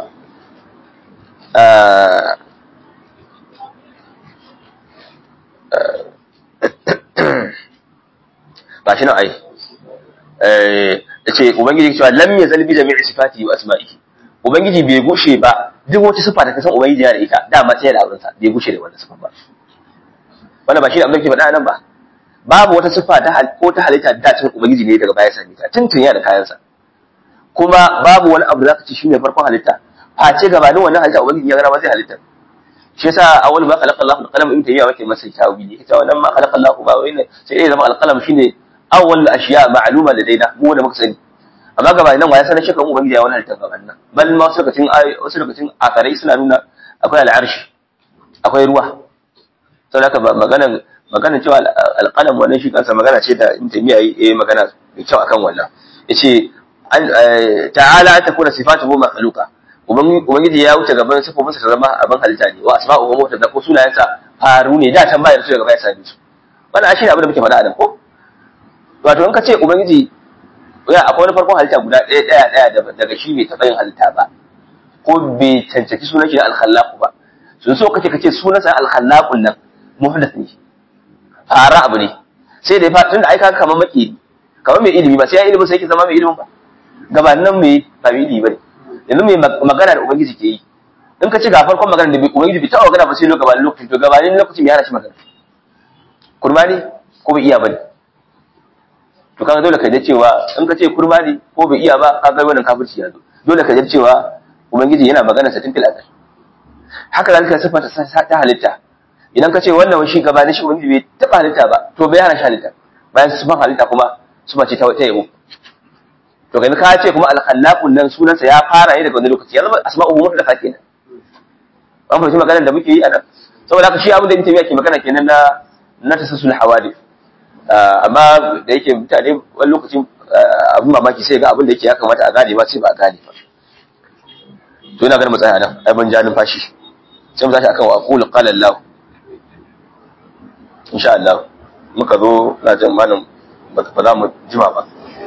ba shi nan ai ce ubangiji cewa lam yazal bi jami'i sifati wa asma'ihi ubangiji bai gushe ba duk wata sifa da ka san ubangiji yana da ita dama sai da aurensa bai gushe da wannan sifa ba wannan ba shi da abin da ke faɗa nan ba babu wata sifa ta ko ta halitta da cin ubangiji ne daga baya sani ta tuntun yana da kayansa kuma babu wani abu da zaka ci shine farkon halitta face gabanin wannan halitta ubangiji ya gara ma zai halitta shi yasa awwal ma khalaqa Allahu al-qalam in tayiya wake masa tawili ita wannan ma khalaqa Allahu ba wai sai dai zama al-qalam shine awwal ashiya ma'luma ladaina mu da muka sani amma gaba nan waya sanar shekaru ubangiji ya wani halittar gaban nan bal ma wasu lokacin wasu lokacin akarai suna nuna akwai al'arshi akwai ruwa sau da magana magana cewa alƙalam wannan shi kansa magana ce da in tamiya yi magana da kyau akan wannan yace ta'ala an takuna sifatuhu makhluqa ubangiji ya wuce gaban sifofinsa ta zama abin halitta ne wa asma'uhu mutadda ko sunayensa faru ne da can bayar su daga baya sami su wannan shi ne abin da muke faɗa a nan ko wato in ka ce ubangiji ya akwai wani farkon halitta guda ɗaya ɗaya ɗaya daga shi bai taɓa yin halitta ba ko bai cancanci sunan shi da alkhallaqu ba sun so kace kace sunan sa alkhallaqun nan muhdath ne fara abu ne sai da fa tunda ai ka kamar maki kamar mai ilimi ba sai ya ilimi sai yake zama mai ilimin ba gabanin mai ba mai ilimi bane yanzu mai magana da ubangiji ke yi in ka ci ga farkon magana da ubangiji bai taɓa magana ba sai gabanin lokacin to gabanin lokacin ya hana shi magana kurma ne ko bai iya bane to kaga dole ka ji cewa in ka ce kurma ne ko bai iya ba kaga wannan kafirci ya zo dole ka ji cewa ubangiji yana magana sa tun fil azal haka zalika sifata ta halitta idan ka ce wannan shi gabanin shi ubangiji bai taɓa halitta ba to bai hana shi halitta bayan sifan halitta kuma sifa ce ta yabo to kai ka ce kuma al-khallaqun nan sunansa ya fara ne daga wani lokaci ya zama asma'uhu mutlaqa kenan an fahimci maganar da muke yi a nan saboda haka shi abin da mutum yake magana kenan na na tasassul hawadith amma da yake mutane wani lokacin abin mamaki sai ga abin da yake ya kamata a gane ba sai ba a gane ba to ina ganin mu tsaya nan ai ban ja numfashi sai mu tashi akan wa aqulu qala Allah insha Allah muka zo na jin malam ba za mu jima ba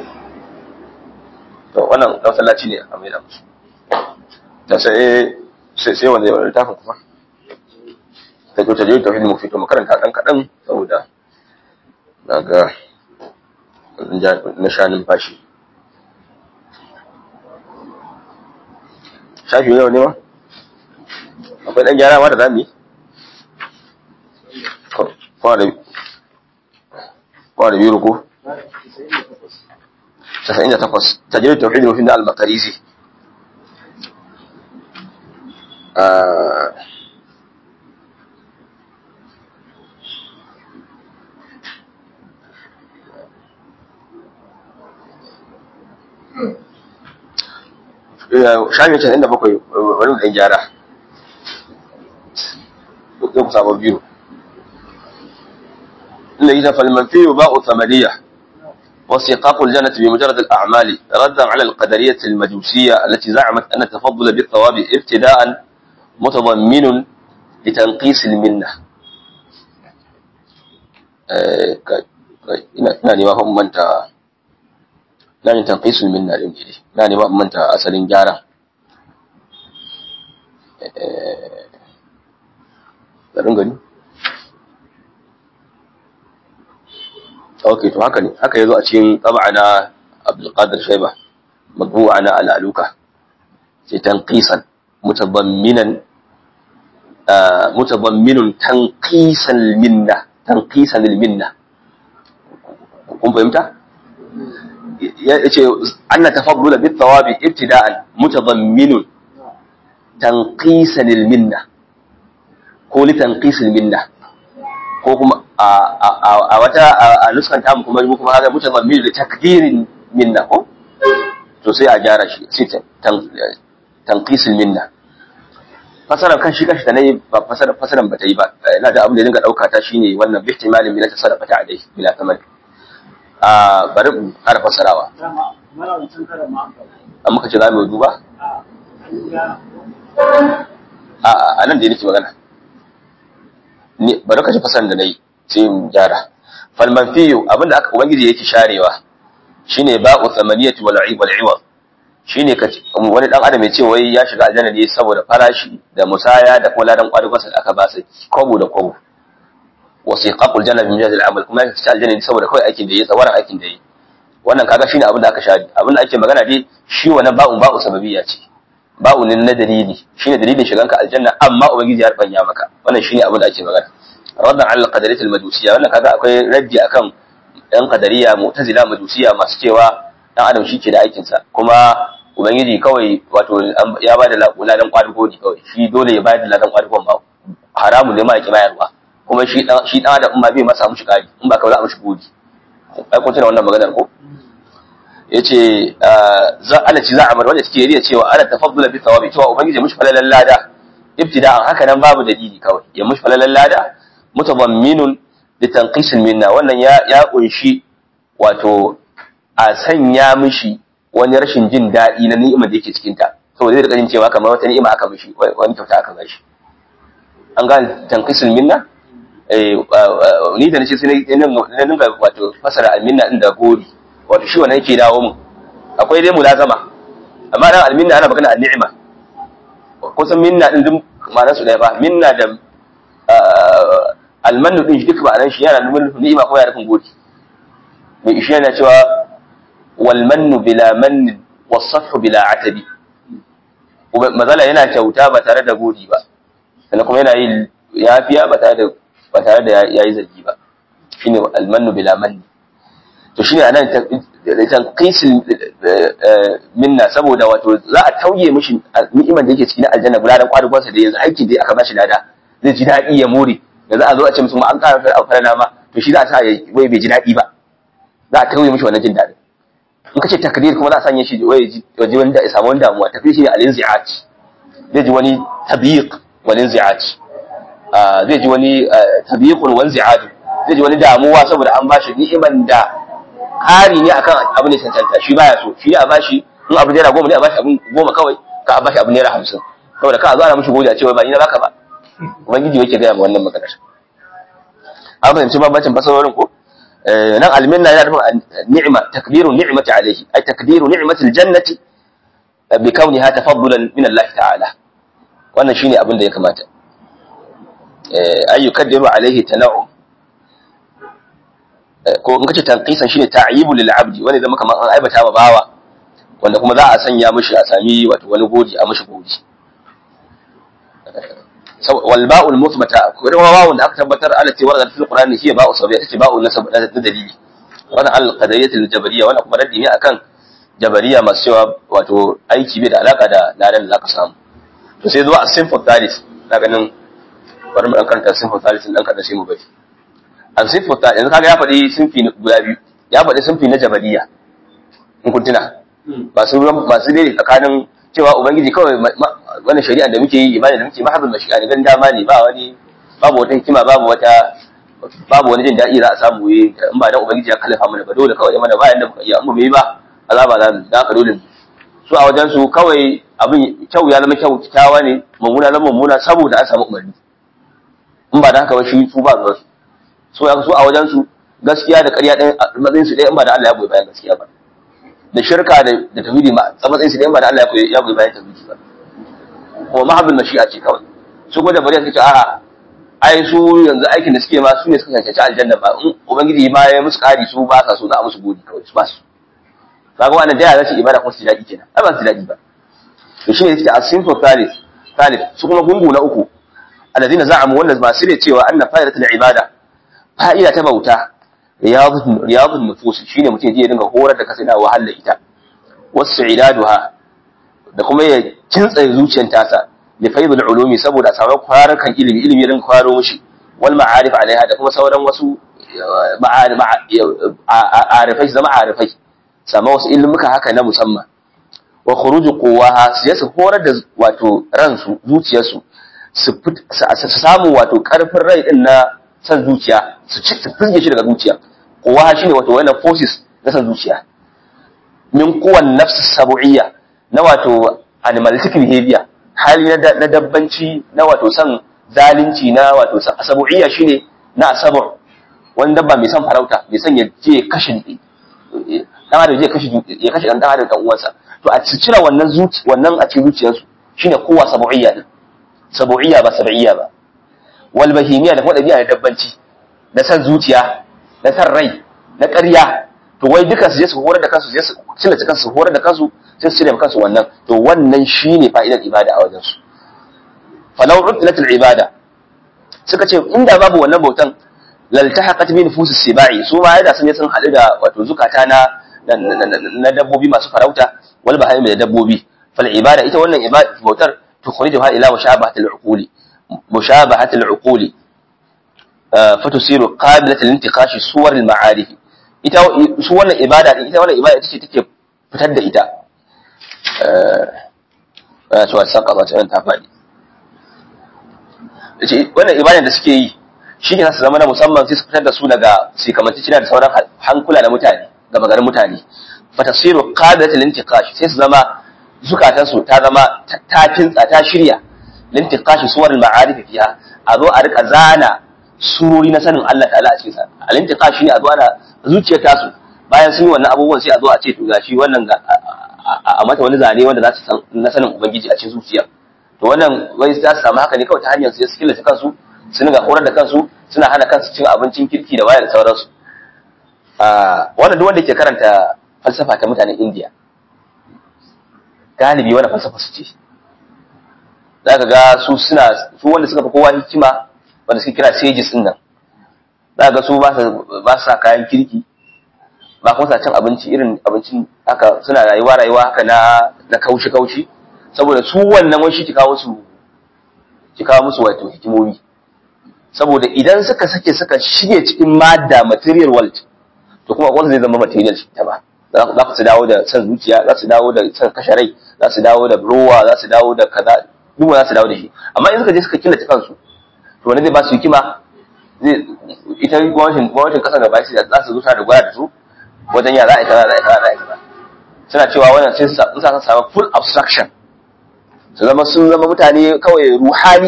to wannan masallaci ne a maida musu da sai sai sai wanda ya littafin kuma ta ko ta je ta hidimu fito makaranta dan kadan saboda daga na sha numfashi shafi yau ne ma akwai dan gyara ma da zamu yi kwa da kwa da biyu ko 98 tajrid tauhid wa fi al-maqarizi shafi casa'in da bakwai wani da gyara zai ku sabon biyu inda yi tafal manfiyo ba'u samaniya وثقاق الجنة بمجرد الأعمال ردا على القدرية المجوسية التي زعمت أن التفضل بالثواب ابتداء متضمن لتنقيس المنة ina nema fa manta na yin tanqisul minna din ne na nema manta asalin gyara eh da gani okay to haka ne haka yazo a cikin tab'a na Abdul Qadir Shayba madbu'a na al-aluka sai tanqisan mutabamminan mutabamminun tanqisan minna tanqisan minna kun fahimta yace anna tafaddula bit thawabi ibtida'an mutadamminun tanqisan minna ko li tanqisan minna ko kuma a wata a nuskan tamu kuma mu kuma haka mutadammin da takdirin minna ko to sai a gyara shi sai tanqisan minna fasarar kan shi kashi da nayi ba fasarar fasaran ba ta yi ba ina da abin da dinga dauka ta shine wannan bihtimalin min ta sadaqa ta alai bila tamal a bari mu ƙara fasarawa an muka ce za mu duba a nan da nake magana ne bari ka ji fasaran da nayi sai mu gyara fal manfiyu abinda aka ubangiji yake sharewa shine ba'u thamaniyati wal wal iwad shine ka wani dan adam ya ce wai ya shiga aljanna ne saboda farashi da musaya da kuma ladan kwadugonsa da aka ba sa kwabo da kwabo wasiqaqul janna bi mujazil amal kuma ya shiga aljanna ne saboda kawai aikin da yayi tsawaran aikin da yayi wannan kaga shine abin da aka shari abin da ake magana dai shi wannan ba'un ba'u sababiyya ce ba'u ne na dalili shine dalilin shiganka aljanna amma ubangiji ya rubanya maka wannan shine abin da ake magana raddan ala qadariyat al-majusiyya wannan kaga akwai raddi akan yan qadariya mu'tazila majusiyya masu cewa dan adam shi ke da aikin sa kuma ubangiji kawai wato ya ba da ladan kwadugo ne kawai shi dole ya bayar da ladan kwadugon ba haramun ne ma yake bayarwa kuma shi dan shi dan adam ma bai masa mushi kari in ba ka za a mushi godi ai kun tuna wannan maganar ko yace za ana ci za a mar wanda take riya cewa ana tafaddula bi thawabi cewa ubangiji mushi falalan lada ibtida'an haka nan babu dalili kawai ya mushi falalan lada mutadamminun li tanqisil minna wannan ya ya kunshi wato a sanya mishi wani rashin jin daɗi na ni'imar da yake cikin ta saboda zai rika jin cewa kamar wata ni'ima aka mishi wani kyauta aka bashi an gane tanqisil minna eh ni da nace sai na dinga wato fasara alminna din da gori wato shi wannan yake dawo mun akwai dai mulazama amma dan alminna ana magana an-ni'ima kusan minna din duk ma'anar su ɗaya ba minna da almanu din shi duk ma'anar shi yana nufin ni'ima ko yana nufin gori mai ishi yana cewa wal mannu bila mannin wasafhu bila atabi mazala yana kyauta ba tare da gori ba sannan kuma yana yin yafiya ba tare da ba tare da yayi zargi ba shine almannu bila manni to shine anan tanqisil minna saboda wato za a tauye mishi ni'imar da yake cikin aljanna guladan kwadugonsa da yanzu aiki dai aka bashi lada zai ji daɗi ya more da za a zo a ce musu ma an ƙara fara fara ma to shi za a sa wai bai ji daɗi ba za a tauye mishi wannan jin daɗin in ka ce takdir kuma za a sanya shi wai ya ji wani da ya samu wani damuwa takdir shi ne al-inzi'at zai ji wani tabiq wal inzi'at zai ji wani tabiqun wa inzi'at zai ji wani damuwa saboda an bashi ni'iman da ƙari ne akan abu ne cancanta shi baya so shi a bashi in abu naira goma ne a bashi abin goma kawai ka a bashi abu naira hamsin saboda ka a zo ana mishi gode a cewa ba ni na baka ba ubangiji yake gaya ma wannan maganar an fahimci bambancin fasarorin ko nan alminna yana nufin ni'ima takbiru ni'mati alayhi ay takdiru ni'mati aljannati bi kauniha tafaddulan min Allah ta'ala wannan shine abin da ya kamata ay yukaddiru alayhi tana'um ko in kace tanqisan shine ta'yibu lil abdi wanda zama kamar an aibata ma bawa wanda kuma za a sanya mishi a sami wato wani godi a mishi godi wal ba'ul muthbata ko da ba'un da aka tabbatar ala ce wannan fil qur'ani hiya ba'u sabiyya tace ba'u nasab da dalili wannan al qadariyyah al jabariyya wannan kuma raddi ne akan jabariya masu cewa wato aiki bai da alaka da ladan da zaka samu to sai zuwa as-sinfu thalith na ganin bari mu dan karanta sinfu thalith dan kada sai mu bari al-sinfu thalith yanzu kaga ya faɗi sinfi guda biyu ya faɗi sinfi na jabariya in kun tuna masu masu dai tsakanin cewa ubangiji kawai wannan shari'a da muke yi ibada da muke mahabbin mashi'a ne gan dama ne ba wani babu wata hikima babu wata babu wani jin daɗi za a samu yi in ba dan ubangiji ya kallafa mana ba dole kawai mana bayan da ya mu yi ba azaba za mu da haka dole su a wajen su kawai abin kyau ya zama kyau kyawa ne mummuna zama mummuna saboda an samu umarni in ba da haka ba shi su ba zuwa su so ya su a wajen su gaskiya da ƙarya ɗaya matsayin su ɗaya in ba da Allah ya goyi bayan gaskiya ba da shirka da da tauhidi ma matsayin su ɗaya in ba da Allah ya goyi bayan tauhidi ba kuma mahabbin mashi'a ce kawai su kuma da bari suka ce a'a ai su yanzu aikin da suke ma su ne suka cancanci aljanna ba in ubangiji ma ya musu ƙari su ba sa so za a musu godi kawai su ba su kaga wannan da ya zace ibada kuma su ji daɗi kenan ai ba su ji daɗi ba to shi ne yake a sinful thalith thalith su kuma gungu na uku alladina za'amu wannan ba su ne cewa anna fa'idatul ibada fa'ida ta bauta riyadun riyadun nufus shine mutum ya dinga horar da kasa yana wahala ita wasu idaduha da kuma ya kintsa zuciyar tasa da faidul ulumi saboda a samu kwarakan ilimi ilimi ya dinga kwaro mushi wal ma'arif alaiha da kuma sauran wasu arifai zama arifai sama wasu ilmuka haka na musamman wa khuruju quwwaha su yasu horar da wato ransu zuciyarsu su samu wato karfin rai din na san zuciya su ci su fizge shi daga zuciya quwwaha shine wato wannan forces na san zuciya min quwwan nafs sab'iyya na wato animalistic behavior hali na dabbanci na wato san zalunci na wato sab'iyya shine na asabu wani dabba mai son farauta mai son ya je kashe dan adam zai kashe ya kashe dan adam dan uwansa to a cire wannan zuci wannan a cikin zuciyarsu shine kowa sabu'iyya din sabu'iyya ba sab'iyya ba wal bahimiyya da kuma dabi'a da dabbanci da san zuciya da san rai na ƙarya to wai duka su je su horar da kansu su je su cire kansu su horar da kansu sai su cire kansu wannan to wannan shine fa'idar ibada a wajen su falau utilat al ibada suka ce inda babu wannan bautan laltahaqat bi nufusis sibai su ma yada sun je sun hadu da wato zukata na na dabbobi masu farauta wal bahaim da dabbobi fal ibada ita wannan ibada bautar tukhrijuha ila mushabahat al uquli mushabahat al-uquli fatusiru qabilat al-intiqash suwar al-ma'arif ita su wannan ibada ita wannan ibada ita ce take fitar da ita eh to saka ba ta ta fadi ce wannan ibada da suke yi shi ne su zama na musamman sai su fitar da su daga su kamanci cina da sauran hankula na mutane ga magarin mutane fatasiru qadatul intiqash sai su zama zukatan su ta zama ta kintsa ta shirya lintiqash suwar al-ma'arif fiha a zo a rika zana surori na sanin Allah ta'ala a cikin sa al-intiqash ne a zo ana zuciyar ta su bayan sun yi wannan abubuwan sai a zo a ce to gashi wannan a mata wani zane wanda za su san na sanin ubangiji a cikin zuciya to wannan wai za su samu haka ne kawai ta hanyar su skill kansu su ga horar da kansu suna hana kansu cin abincin kirki da waya da sauransu wannan duk wanda ke karanta falsafa ta mutanen indiya galibi wannan falsafa su ce za ka ga su suna su wanda suka fi kowa hikima wanda suke kira sages din nan za ka ga su ba su sa kayan kirki ba kuma sa cin abinci irin abincin haka suna rayuwa rayuwa haka na na kaushi kaushi saboda su wannan wani shi ki kawo su ki kawo musu wato hikimomi saboda idan suka sake suka shige cikin madda material world to kuma wanda zai zama material shi ta ba za su dawo da san zuciya za su dawo da san kashe rai za su dawo da rowa za su dawo da kaza duk za su dawo da shi amma in suka je suka killace kansu to wani zai ba su hikima zai ita gwamnatin gwamnatin kasar gaba sai za su zo da gwada da su wajen ya za a yi kaza za a yi kaza za a yi kaza suna cewa wannan sai su sa samu full abstraction su zama sun zama mutane kawai ruhani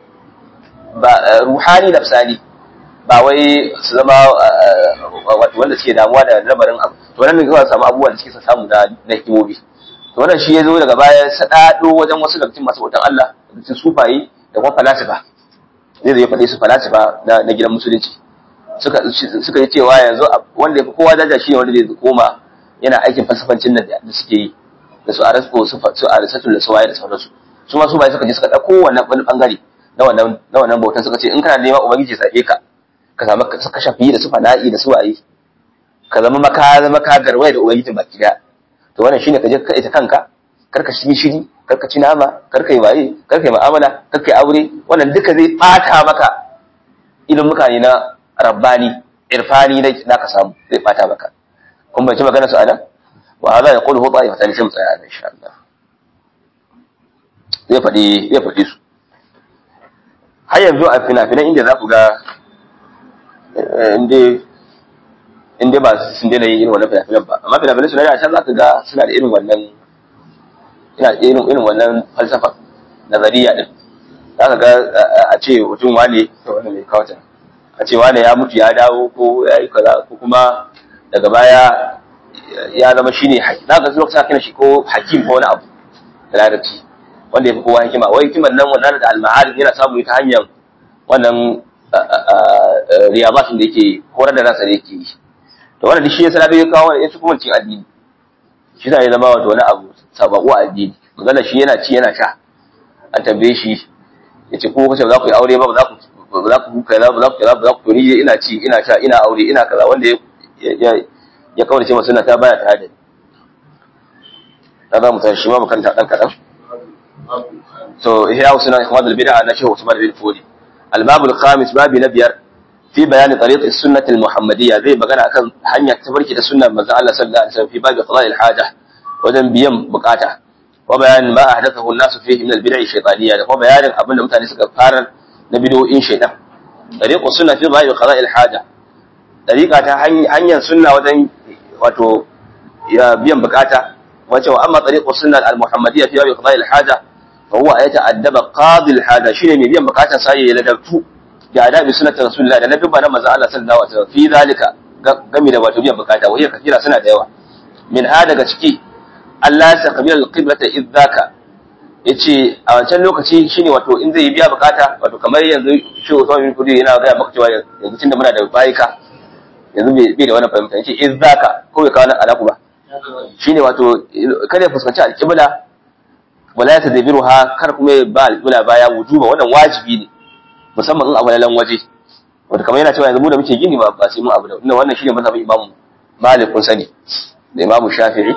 ba ruhani nafsani ba wai su zama wato wanda suke damuwa da lamarin abu to nan ne kawai samu abubuwan da suke samu na na hikimomi to wannan shi ya zo daga baya sadado wajen wasu daga cikin masu bautan Allah da cikin sufaye da kuma falasifa zai zai faɗi su falasifa na gidan musulunci suka suka yi cewa yanzu wanda ya fi kowa daja shi ne wanda zai koma yana aikin falsafancin nan da suke yi da su arasko su su arisatul da su waye da sauransu su ma su bai suka je suka dauko wannan wani bangare na wannan na wannan bautan suka ce in kana neman ubangiji sai ka ka samu ka shafi da su fana'i da su waye ka zama maka zama ka garwaye da ubangiji baki daya to wannan shine ka je ka ita kanka karka shi shiri karka ci nama karka yi waye karka yi mu'amala karka yi aure wannan duka zai bata maka ilimuka ne na rabbani irfani da ka samu zai bata maka kun bai ci magana su anan وهذا يقوله طائفة لسمت هذا إن شاء الله zai faɗi zai faɗi su har yanzu a fina-finan inda za ku ga inda ba sun daina yin irin wannan fina-finan ba amma fina-finan su na da can za ka ga suna da irin wannan ina irin irin wannan falsafa nazariya din za ka ga a ce mutum wane to wannan mai kawata a ce wane ya mutu ya dawo ko ya yi kaza ko kuma daga baya ya zama shi ne za ka lokacin aka shi ko hakim ko wani abu da larabci wanda ya fi kowa hikima wai hikiman nan wannan da al-ma'arif yana samu ta hanyar wannan riyabatin da yake horar da nasa da yake yi to wannan shi ya sanar da ya kawo wani yasu kuma cin addini shi ya zama wato wani abu sababu a addini magana shi yana ci yana sha an tambaye shi ya ce ko kace ba za ku yi aure ba ba za ku ba za ku kaza ba za ku kaza ba za ku ni ina ci ina sha ina aure ina kaza wanda ya ya kaurace masu ta baya ta hada ta za mu tashi shi ma makaranta dan kadan so ihya usna ikhwan al-bid'a na shehu Usman bin Fodi al-bab al-khamis babi na biyar fi bayan tariq as-sunnah al-muhammadiyya zai magana akan hanya ta barki da sunnar manzon Allah sallallahu alaihi wasallam fi babi qada al-haja wajen biyan bukata wa bayan ma ahdathahu an-nas fihi min al-bid'a shaytaniyya da kuma bayanin abinda mutane suka fara na bid'o'in shaytan tariq as-sunnah fi babi qada al-haja dariqa ta hanyar sunna wajen wato ya biyan bukata wace wa amma tariqu sunnah al-muhammadiyya fi babi qada'i al-haja fa huwa yata'addaba qadi al-haja shine mai biyan bukatan sa ya ladabtu da adabi sunnat rasulullah da ladabba na manzo Allah sallallahu alaihi wasallam fi zalika game da wato biyan bukata wai kafira suna da yawa min ha daga ciki Allah ya kabila al-qiblata idzaka yace a wancan lokaci shine wato in zai biya bukata wato kamar yanzu shi Usman bin Kudi yana ga maka cewa yanzu tunda muna da bayika yanzu bai da wani fahimta yace in zaka ko bai kawo nan alaku ba shine wato kada ya fuskanci alƙibla wala ya tadabiru ha kar kuma ya ba alƙibla baya wujuba wannan wajibi ne musamman in abu waje wato kamar yana cewa yanzu mu da muke gini ba ba sai mu abu da wannan wannan shine mazhabin Imam Malik kun sani da Imam Shafi'i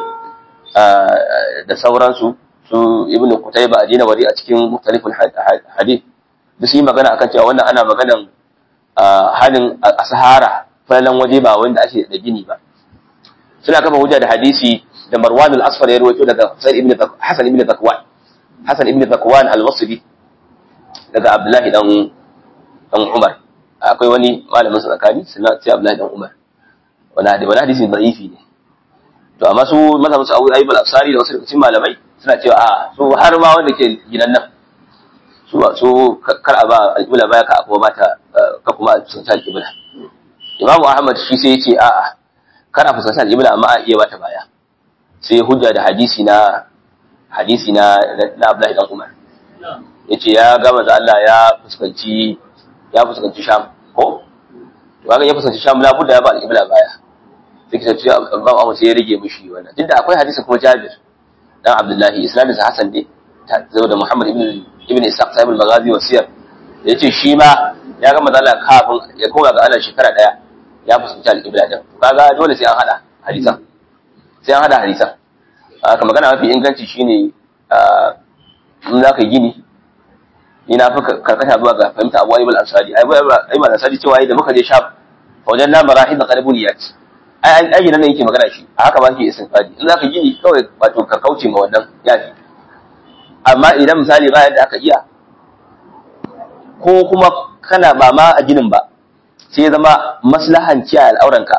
da sauransu su Ibn Qutayba adina wari a cikin mukhtaliful hadith da su yi magana akan cewa wannan ana maganan halin a sahara falalan waje ba wanda ake da gini ba suna kafa hujja da hadisi da Marwan al-Asfar ya rawaito daga Hasan ibn Zakwan Hasan ibn Zakwan al-Basri daga Abdullahi dan dan Umar akwai wani malamin sa tsakani suna sai Abdullahi dan Umar wani hadisi wani hadisi da'ifi ne to amma su mazhabin su Abu Ayyub al-Ansari da wasu daga cikin malamai suna cewa a su har ma wanda ke gidan nan su su kar a ba al-qibla baya ka kuma mata ka kuma sun ta al-qibla Imam Ahmad shi sai ya ce a'a kana fuskantar al-qibla amma a iya bata baya sai hujja da hadisi na hadisi na na Abdullahi dan Umar yace ya ga manzo Allah ya fuskanci ya fuskanci Sham ko to kaga ya fuskanci Sham la budda ya ba al-qibla baya sai kace ce Imam Ahmad sai ya rige mishi wannan duk da akwai hadisi kuma Jabir dan Abdullahi isnadin sa Hasan ne zai da Muhammad ibn ibn Ishaq sahib al-Maghazi wa siyar yace shi ma ya ga manzo Allah kafin ya koma ga Allah shekara daya ya fuskanci al-qibla din kaga dole sai an hada hadisan sai an hada hadisan haka magana mafi inganci shine in za ka gini ina fi karkata zuwa ga fahimta abu ayyubal ansari ayyubal ansari cewa da muka je sham wajen na marahid da qalbuniyat ai ai nan yake magana shi a haka ba shi istinfadi in za ka gini kawai wato ka kauce ma wannan yafi amma idan misali ba yadda aka iya ko kuma kana ba ma a ginin ba sai ya zama maslahan kiyaye al'auranka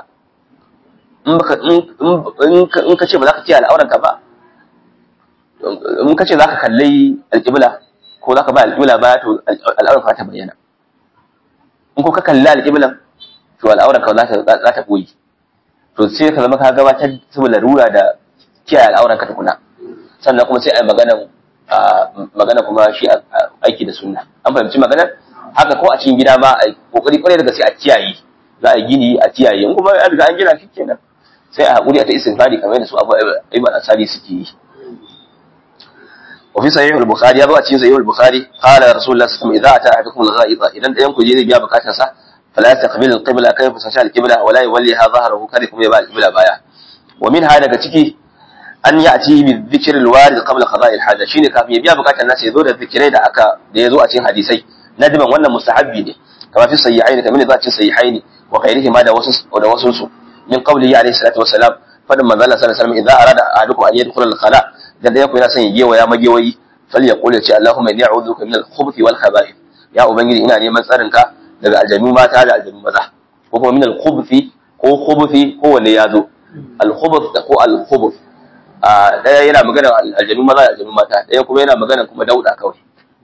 in ka ce ba za ka kiyaye al'auranka ba in ka ce za ka kalli alƙibla ko za ka ba alƙibla ba to al'auranka ta bayyana in ko ka kalli alƙiblan to al'auranka za ta koyi to sai ka zama ka gabatar saboda larura da kiyaye al'auranka tukuna sannan kuma sai a yi magana magana kuma shi aiki da sunna an fahimci maganar haka ko a cikin gida ma a kokari kwarai da gaske a kiyaye za a gini a kiyaye in kuma an riga an gina shi kenan sai a haƙuri a ta istighfari kamar yadda su abu aiban asali suke yi wa fi sahih al-bukhari ya zo a cikin sahih al-bukhari qala rasulullah sallallahu alaihi wasallam idza ata ahadukum al-ghaiza idan dayan ku je zai biya bukatar sa fala yastaqbil al-qibla kai fa sashi al-qibla wa la yuwalliha dhahrahu kada kuma ya ba al-qibla baya wa min hada daga ciki an ya'ti bi dhikr al-warid qabla qada'i al-haja shine kafin ya biya bukatar nasa ya zo da zikirai da aka da ya zo a cikin hadisai nadiban wannan mustahabbi ne kama fi sahihaini kamar da cikin sahihaini wa ghairihi ma da wasu da wasu su min qawlihi alayhi salatu wassalam fadin manzo Allah sallallahu alaihi wasallam idza arada ahadukum an yadkhula al-khala da da yana son ya gewa ya magewayi falyaqul ya ce Allahumma inni a'udhuka min al-khubuthi wal khaba'ith ya ubangiji ina neman tsarin ka daga aljanu mata da aljanu maza ko kuma min al-khubuthi ko khubuthi ko wanne ya zo al-khubuth da ko al-khubuth a daya yana magana aljanu maza da aljanu mata daya kuma yana magana kuma dauda kawai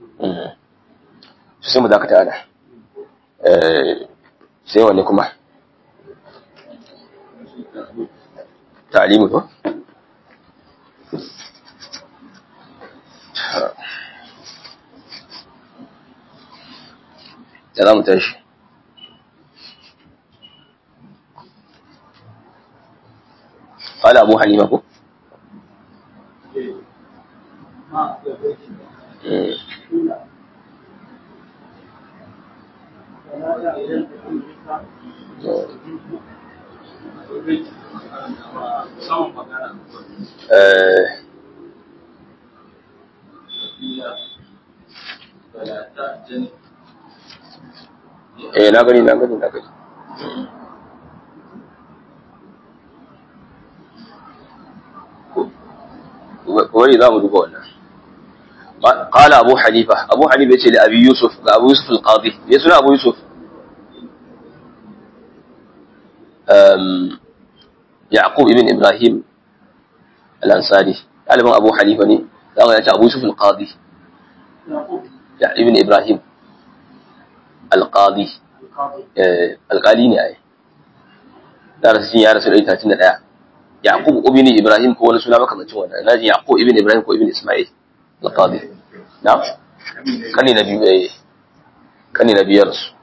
sai mu dakata ana sai wanne kuma ta'limu to da za mu tashi قال أبو حنيفة ko? eh na gani na gani na gani wani za mu duba wannan قال أبو حنيفة أبو حنيفة يقول لأبي يوسف أبو يوسف القاضي يسمى أبو يوسف يعقوب ابن إبراهيم الأنصاري قال أبو حنيفة ني قال أبو يوسف القاضي ابن إبراهيم القاضي القالي ne ai da rasu ya rasu 131 Yaqub ibn Ibrahim ko wani suna makamacin wannan naji Yaqub ibn Ibrahim ko ibn Isma'il al-Qadi na'am kani na biyu eh kani na biyar su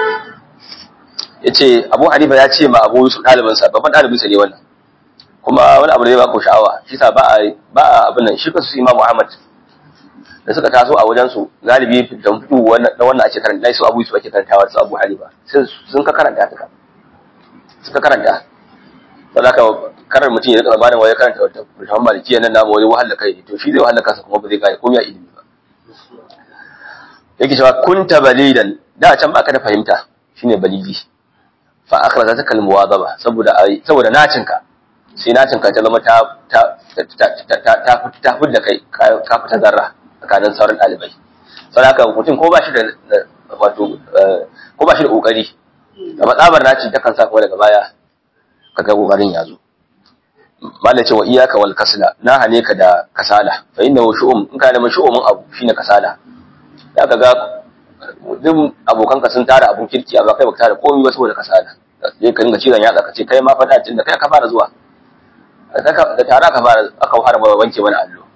yace Abu Hanifa ya ce ma Abu Yusuf dalibin sa babban dalibin sa ne wannan kuma wani abu da ya ba ku sha'awa shi sa ba a ba a abin nan shi kasu Imam Muhammad da suka taso a wajen su galibi da fitu wannan da wannan ake karanta su Abu Yusuf ake karantawa su Abu Hanifa sun ka karanta ta suka karanta saboda haka karar mutum ya rika zamanin waye karanta wata Muhammad Malikiya nan namu wani wahala kai to shi zai wahala kansa kuma ba zai gane komai a ilimi ba yake cewa kunta balidan da can baka da fahimta shine balidi fa akhrajataka almuwadaba saboda saboda nacinka sai nacinka ta zama ta ta ta ta ta fudda kai ka fita zarra tsakanin sauran dalibai saboda haka mutum ko ba shi da wato ko ba shi da kokari da matsabar naci ta kan sa kuma daga baya kaga kokarin ya zo mala ce wa iyaka wal kasla na hane ka da kasala fa inna shu'um in ka da shu'umin abu shine kasala da ka ga duk abokanka sun tara abun kirki amma kai baka tara komai ba saboda kasala sai ka dinga cizon yatsa ka ce kai ma fa da da kai ka fara zuwa da tara ka fara aka fara ba wanke wani allo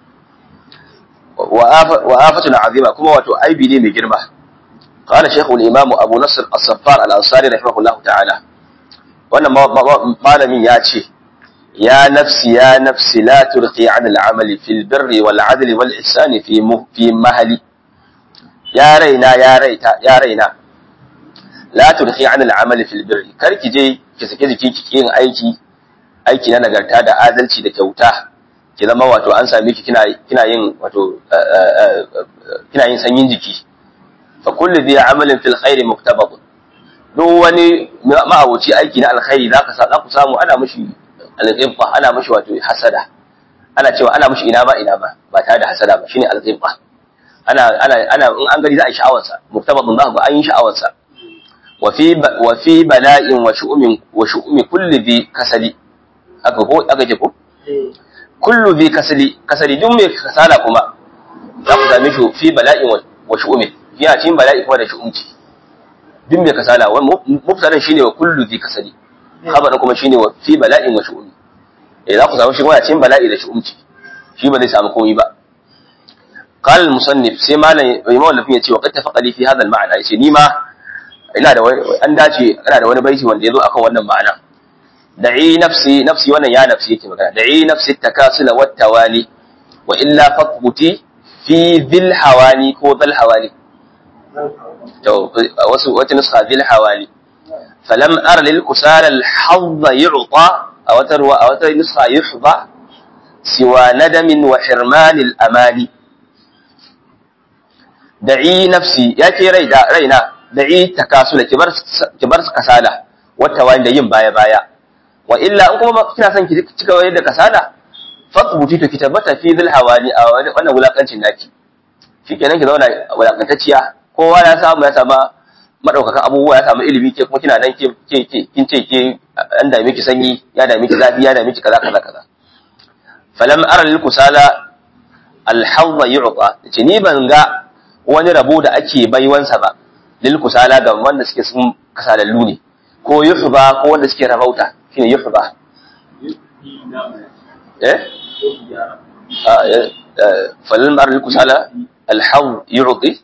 wa afatun azima kuma wato aibi ne mai girma قال شيخ الإمام أبو نصر الصفار الأنصاري رحمه الله تعالى wannan malamin ya ce ya nafsi ya nafsi la turqi an al'amali fil birri wal adli wal ihsani fi fi mahali ya raina ya raita ya raina la turqi an al'amali fil birri kar ki je ki sake jiki ki yin aiki aiki na nagarta da adalci da kyauta ki zama wato an same ki kina kina yin wato kina yin sanyin jiki fa kullu bi amalin fil khairi muktabad duk wani ma'abuci aiki na alkhairi za ka za ku samu ana mishi alghibba ana mishi wato hasada ana cewa ana mishi ina ba ina ba ba tare da hasada ba shine alghibba ana ana ana in an gari za a yi sha'awar sa muktabadun za ga an yi sha'awar sa wa fi wa fi bala'in wa shu'umin wa shu'umi kulli bi kasali aka ko aka ce ko kullu bi kasali kasali duk mai kasala kuma za ku same shi fi bala'in wa shu'umin yana cikin bala'i kuma da shu'umci duk mai kasala mubtadan shine wa kullu dhi kasali khabarin kuma shine wa fi bala'in wa shu'umi eh za ku samu shi kuma cikin bala'i da shu'umci shi ba zai samu komai ba qala al-musannif sai malam imam lafin ya ce wa qad tafaqa li fi hadha al-ma'na yace ni ma ina da an dace ana da wani baiti wanda yazo akan wannan ma'ana da'i nafsi nafsi wannan ya nafsi yake magana da'i nafsi takasula wat tawali wa illa fathbuti fi dhil hawani ko dhal hawali to wasu wata nuska bil hawali falam ara lil kusala al hadd yu'ta aw tarwa aw ta nuska yuhda siwa nadamin wa hirman al amali da'i nafsi yake rai da raina da'i takasula kibar kibar kasala wata wani da yin baya baya wa illa in kuma kina son ki cika wayar da kasala fatbuti to ki tabbata fi dhil hawali a wannan wulakancin naki shikenan ki zauna wulakantacciya kowa ya samu ya sama madaukakan abubuwa ya samu ilimi ke kuma kina nan ke ke kin ce ke an dame ki sanyi ya dame ki zafi ya dame ki kaza kaza kaza falam ara lil kusala al hawda yu'ta ce ni ban ga wani rabo da ake baiwansa ba lil kusala ga wanda suke sun kasalallu ne ko yuhba ko wanda suke rabauta shine yuhba eh falam ara lil kusala al hawd yu'ti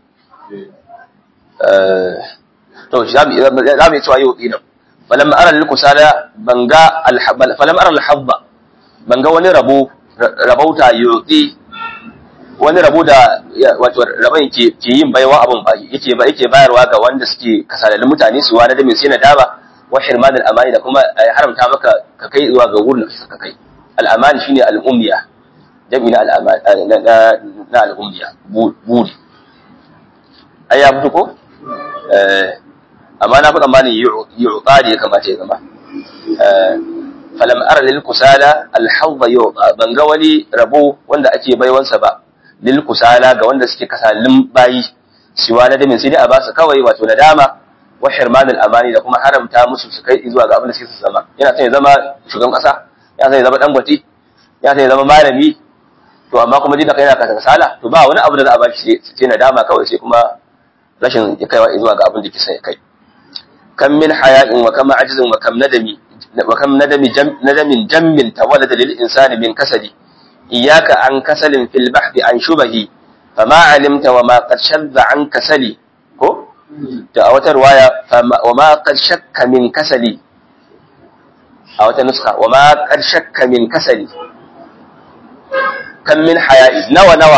to za mu yi cewa yau ɗinan falam ara kusala banga falam ara alhabba banga wani rabo rabauta yotsi wani rabo da wato rabon ke ke yin baiwa abun ba yake ba yake bayarwa ga wanda suke kasalalin mutane su wani da mai sai na daba wa hirman al-amani da kuma haramta maka ka kai zuwa ga wurin da ka kai al-amani shine al-ummiya jami'i na al-amani na al-ummiya buri ai ya fito ko amma na fi tsammanin yu'ta da ya kamata ya zama falam ara lil kusala al hawda yu'ta ban ga wani rabo wanda ake baiwansa ba lil kusala ga wanda suke kasalin bayi siwa na damin sai dai a basu kawai wato nadama wa hirman al amani da kuma haramta musu su kai zuwa ga abin da suke su zama yana son ya zama shugaban kasa yana son ya zama dangote yana son ya zama malami to amma kuma dinka kai yana kasala to ba wani abu da za a bashi sai nadama kawai sai kuma rashin ya kaiwa zuwa ga abin da kisa ya kai kam min haya'in wa kam ajzin wa kam nadami wa kam nadami nadamin jammin tawalada lil insani min kasali iyyaka an kasalin fil bahthi an shubahi fama alimta wa ma qad shadda an kasali ko da a wata riwaya wa ma qad shakka min kasali a wata nuska wa ma qad shakka min kasali kam min haya'i nawa nawa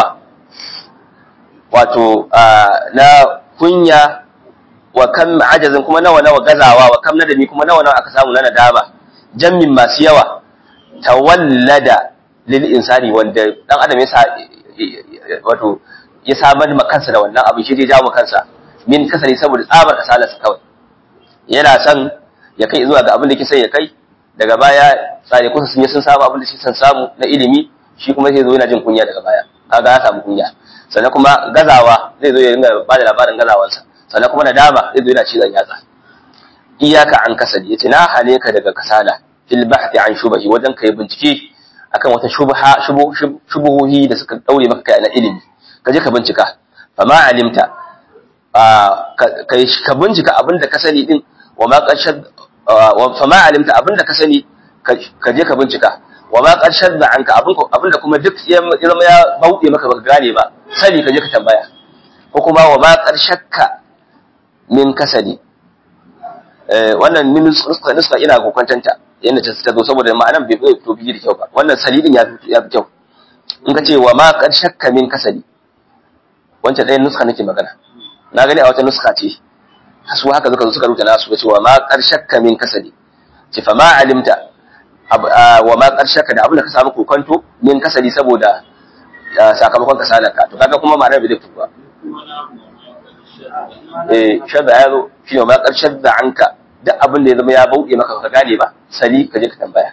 wato na kunya wa kam ajazin kuma nawa nawa gazawa wa kam nadami kuma nawa nawa aka samu na nadama jammin masu yawa tawallada lil insani wanda dan adam yasa wato ya samar ma kansa da wannan abin shi zai jawo kansa min kasari saboda tsabar kasalarsa kawai yana son ya kai zuwa ga abin da ke sai ya kai daga baya tsare kusa sun yi sun samu abin da shi san samu na ilimi shi kuma zai zo yana jin kunya daga baya kaga ya samu kunya sannan kuma gazawa zai zo ya dinga ba da labarin gazawansa sannan kuma nadama zai zo yana cizon yatsa iyaka an kasali yace na hane ka daga kasala fil bahthi an shubahi wajen kai bincike akan wata shubha shubuhohi da suka daure maka kai na ilimi ka je ka bincika fama alimta kai ka bincika abinda ka sani din wa ma qashad fama alimta abinda ka sani ka je ka bincika wa ma qashad da anka abinda kuma duk ya zama ya bauɗe maka baka gane ba sani ka je ka tambaya ko kuma wa ma qashakka min kasali wannan min nuska nuska ina kokwantanta yanda ta ta zo saboda ma'anan bai bai to bigi da kyau ba wannan salidin ya fi ya fi kyau in ka ce wa ma qad shakka min kasali wancan ɗayan nuska nake magana na gani a wata nuska ce su haka suka zo suka rubuta nasu ga cewa ma qad shakka min kasali ce fa ma alimta wa ma qad shakka da abin da ka samu kokonto min kasali saboda sakamakon kasalarka to kaga kuma ma'anar bai zai fito ba eh shadda ya zo shi ne ma ƙarshen da anka duk abin da ya zama ya bauɗe maka ka gane ba sali ka je ka tambaya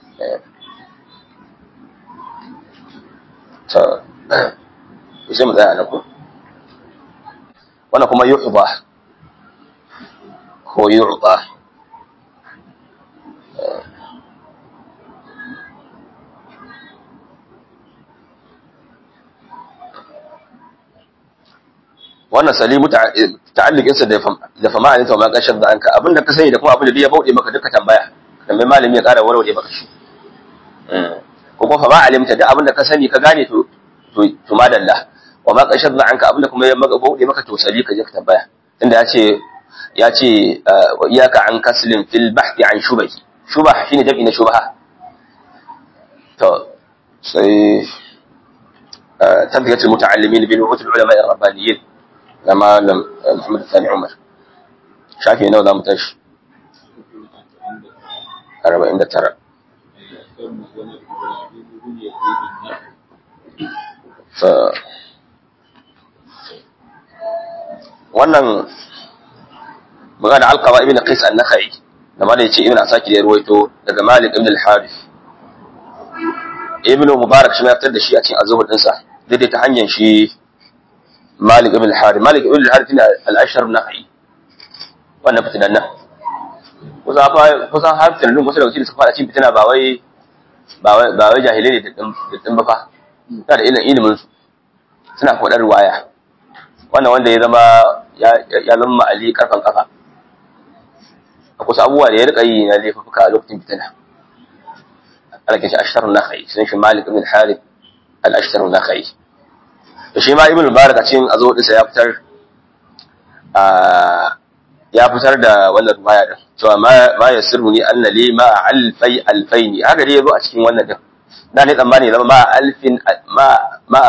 to sai mu tsaya nan ko wannan kuma yu'ba ko yu'ba wannan salimu ta'alluqin sa da da fama ne to ma kashar da anka abinda ka sani da kuma abinda ya bauɗe maka duka tambaya tambayi malami ya ƙara warware maka shi ko kuma fama alimta da abinda ka sani ka gane to to to madalla wa ma kashar da anka abinda kuma ya maka bauɗe maka to sali ka je ka tambaya inda ya ce ya ce wa iyaka an kaslin fil bahthi an shubahi shubah shine jam'i na shubaha to sai تنبيه المتعلمين بنعوت العلماء الربانيين لما لم محمد الثاني عمر شافي نو لا متش أربعين ده ترى ف wannan magana alqaba ibn qais an-nakhai da malai yace ibn asaki da ruwaito daga malik ibn al-harith ibn mubarak shi ma fitar da shi a cikin azhur dinsa daidai ta hanyar shi Malik ibn al-Harith Malik ibn al-Harith ne al-Ashar nahi wannan fitinan nan kusa fa kusan har fitinan kusa da wakili suka fara cin fitina ba wai ba wai ba wai jahilai ne da din ba fa suna da ilimin ilimin su suna faɗar ruwaya wannan wanda ya zama ya ya zama Ali karfan kafa a kusa abubuwa da ya rika yi na laifuka a lokacin fitina ana kishi Ashar nahi sun shi Malik ibn al-Harith al-Ashar nahi da shi ma ibn mubarak a cikin azo dinsa ya fitar ya fitar da wannan ruwaya din cewa ma yasirru ni anna li ma alfai alfaini haka dai yazo a cikin wannan din na ne tsammani zama ma alfin ma ma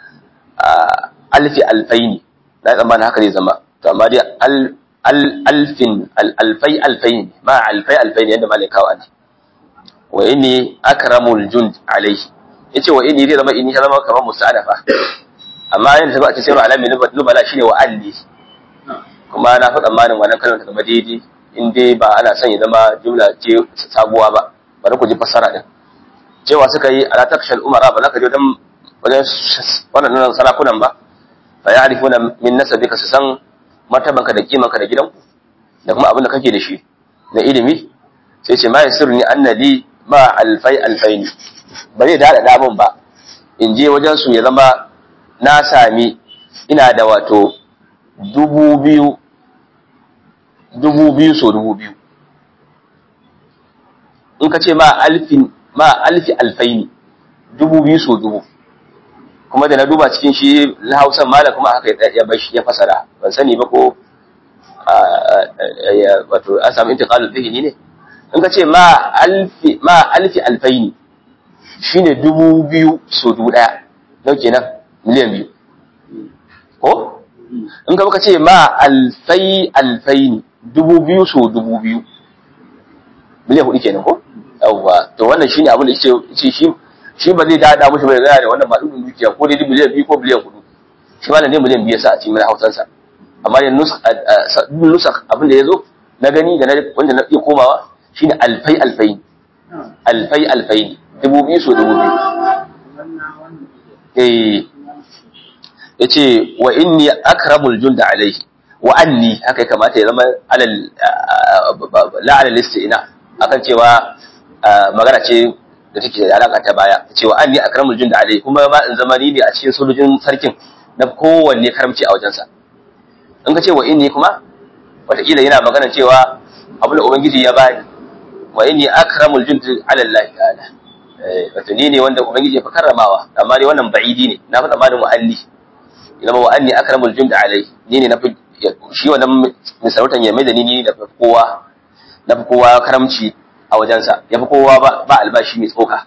alfi alfaini na tsammani haka zai zama to amma dai al alfin alfai alfaini ma alfai alfaini yadda malai kawo ana wa inni akramul jund alaihi yace wa inni zai zama inni ya zama kamar musta'anafa amma yadda ta zo a cikin sayarwa alamin nubala shine wa alli kuma na fi tsammanin wannan kalmar ta zama daidai in dai ba ana son ya zama jumla ce sabuwa ba bari ku ji fassara din cewa suka yi ala takshal umara ba za ka je wajen wajen wannan sarakunan ba fa ya'rifuna min nasabika su san martabanka da kimanka da gidanku da kuma abin da kake da shi na ilimi sai ce ma yasirni annali ma alfai alfaini ba zai da damun ba in je wajen su ya zama na sami ina da wato dubu biyu dubu biyu so dubu biyu in ka ce ma alfin ma alfi alfaini dubu biyu so dubu kuma da na duba cikin shi na hausan mala kuma haka ya bashi ya fasara ban sani ba ko wato an samu intiqalul dhihni ne in ka ce ma alfi ma alfi alfaini shine dubu biyu so dubu daya nau kenan miliyan biyu ko in ka baka ce ma alfai alfaini dubu biyu so dubu biyu miliyan hudu kenan ko yawwa to wannan shine abin da yace shi shi ba zai dada mushi bai gaya da wannan ba dudun dukiya ko dai miliyan biyu ko miliyan hudu shi malam dai miliyan biyu sa a cikin hausansa amma da nusak abin da ya zo na gani da wanda na iya komawa shine alfai alfai alfai alfai dubu biyu so dubu biyu eh yace wa inni akramul junda alaihi wa anni haka kamata ya zama alal la alal istina akan cewa magana ce da take da alaka ta baya cewa anni akramul junda alaihi kuma ma in zama ni ne a cikin sojojin sarkin na kowanne karamci a wajensa in ka ce wa inni kuma wataƙila yana magana cewa abu da ubangiji ya bani wa inni akramul jundi ala Allah ta'ala wato ni ne wanda ubangiji ya fi karramawa amma dai wannan ba'idi ne na fi tsammanin wa'alli ina ma wa'anni akramul jundi alai ni ne na fi shi wannan misarautan ya mai da ni ni na fi kowa na fi kowa karamci a wajensa ya fi kowa ba albashi mai tsoka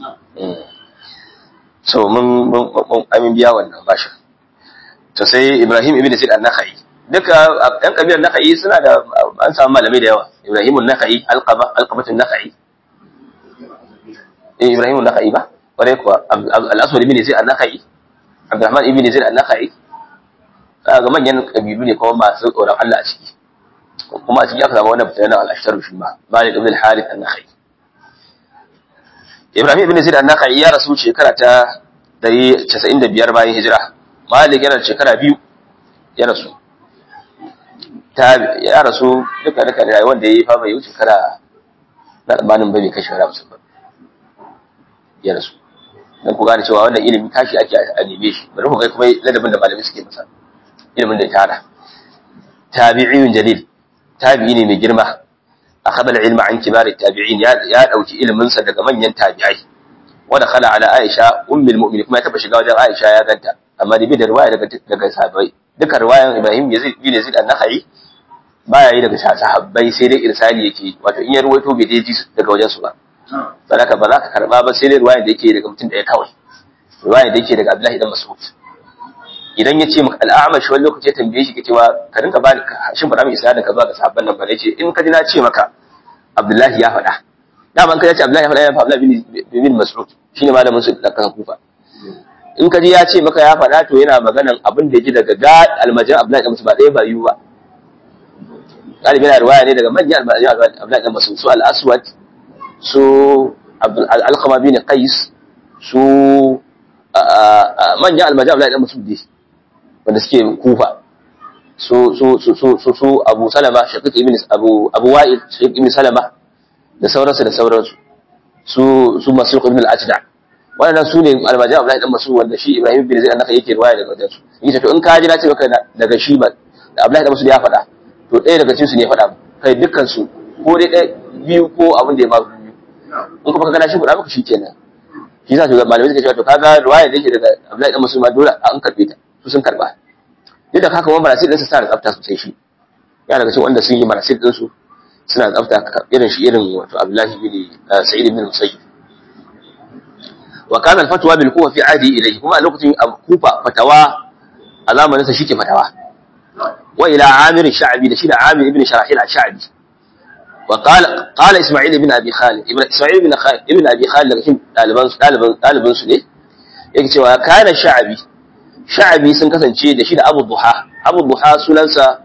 so mun amin biya wannan bashin to sai Ibrahim ibn Zaid an-Nakhai duka ɗan kabilar Nakhai suna da an samu malamai da yawa Ibrahim an-Nakhai alqaba alqabatun Nakhai eh Ibrahim an-Nakhai ba kware kuwa al-Aswad ibn Zaid an-Nakhai Abdurrahman ibn Zaid an-Nakhai ga manyan kabilu ne kuma masu tsoron Allah a ciki kuma a ciki aka samu wannan fitanen al-Ashtar shi ma Malik ibn al-Harith an-Nakhai Ibrahim ibn Zaid an-Nakhai ya rasu shekara ta 195 bayan hijira Malik yana shekara biyu ya rasu. Ta ya rasu duka duka da rayuwar da ya yi fa bai wuce shekara na tsammanin bai kai shekara musu ba. Ya rasu. Dan ku gane cewa wannan ilimi tashi ake a neme shi. Bari ku kai kuma ladabin da malamai suke masa. Ilimin da ya tara. Tabi'iyun jalil. Tabi'i ne mai girma. Akhadha al-ilma an kibar tabi'in ya ya dauki ilimin sa daga manyan tabi'ai. Wanda khala ala Aisha ummul mu'minin kuma ya taba shiga wajen Aisha ya ganta. amma da bi da riwaya daga daga sahabbai duka riwayan Ibrahim Yazid bin Yazid an-Nakhai baya yi daga sahabbai sai dai irsali yake wato in ya ruwaito bai dai ji daga wajen su ba sadaka ba za ka karba ba sai dai riwaya da yake daga mutum daya kawai riwaya da yake daga Abdullahi dan Mas'ud idan ya ce maka al-A'mash wani lokaci ya tambaye shi ke cewa ka rinka ba shin faɗa min isnadin ka zuwa ga sahabban nan ba ne ce in ka ji na ce maka Abdullahi ya faɗa dama in ka ce Abdullahi ya faɗa ya faɗa Abdullahi bin Mas'ud shine malamin su da kan kufa in ka ji ya ce maka ya faɗa to yana maganan abin da ya ji daga ga almajin Abdullahi dan Mas'ud ba ɗaya ba yiwu ba galibi yana riwaya ne daga manyan almajin Abdullahi dan Mas'ud su al-Aswad su al-Alqama bin Qais su manyan almajin Abdullahi dan Mas'ud dai wanda suke kufa su su su su su su Abu Salama Shaqiq ibn Abu Abu Wa'il Shaqiq ibn Salama da sauransu da sauransu su su Masruq ibn al-Ajda wannan su ne almajin Abdullahi dan Mas'ud wanda shi Ibrahim bin Zaid annaka yake riwaya daga wajen su yace to in ka ji na ce maka daga shi ba da Abdullahi dan Mas'ud ya faɗa to ɗaya daga cikin su ne faɗa kai dukkan su ko dai ɗaya biyu ko abin da ya ma biyu in kuma ka gana shi faɗa maka shi kenan shi yasa to malamai suka ce to kaga riwaya da yake daga Abdullahi dan Mas'ud ma dole an karbe ta su sun karba duk da haka kuma marasil ɗinsa suna da tsafta sosai shi yana daga cikin wanda sun yi marasil ɗinsu suna da tsafta irin shi irin wato Abdullahi bin Sa'id bin Musayyib wa kana al-fatwa bil kufa fi adi ilayhi kuma a lokacin kufa fatawa a zamanin sa shike fatawa wa ila Amir Sha'bi da shi da Amir ibn Sharahil al-Sha'bi wa qala qala Isma'il ibn Abi Khalid ibn Isma'il ibn Khalid ibn Abi Khalid daga cikin daliban daliban daliban su ne yake cewa kana Sha'bi Sha'bi sun kasance da shi da Abu Duha Abu Duha sunansa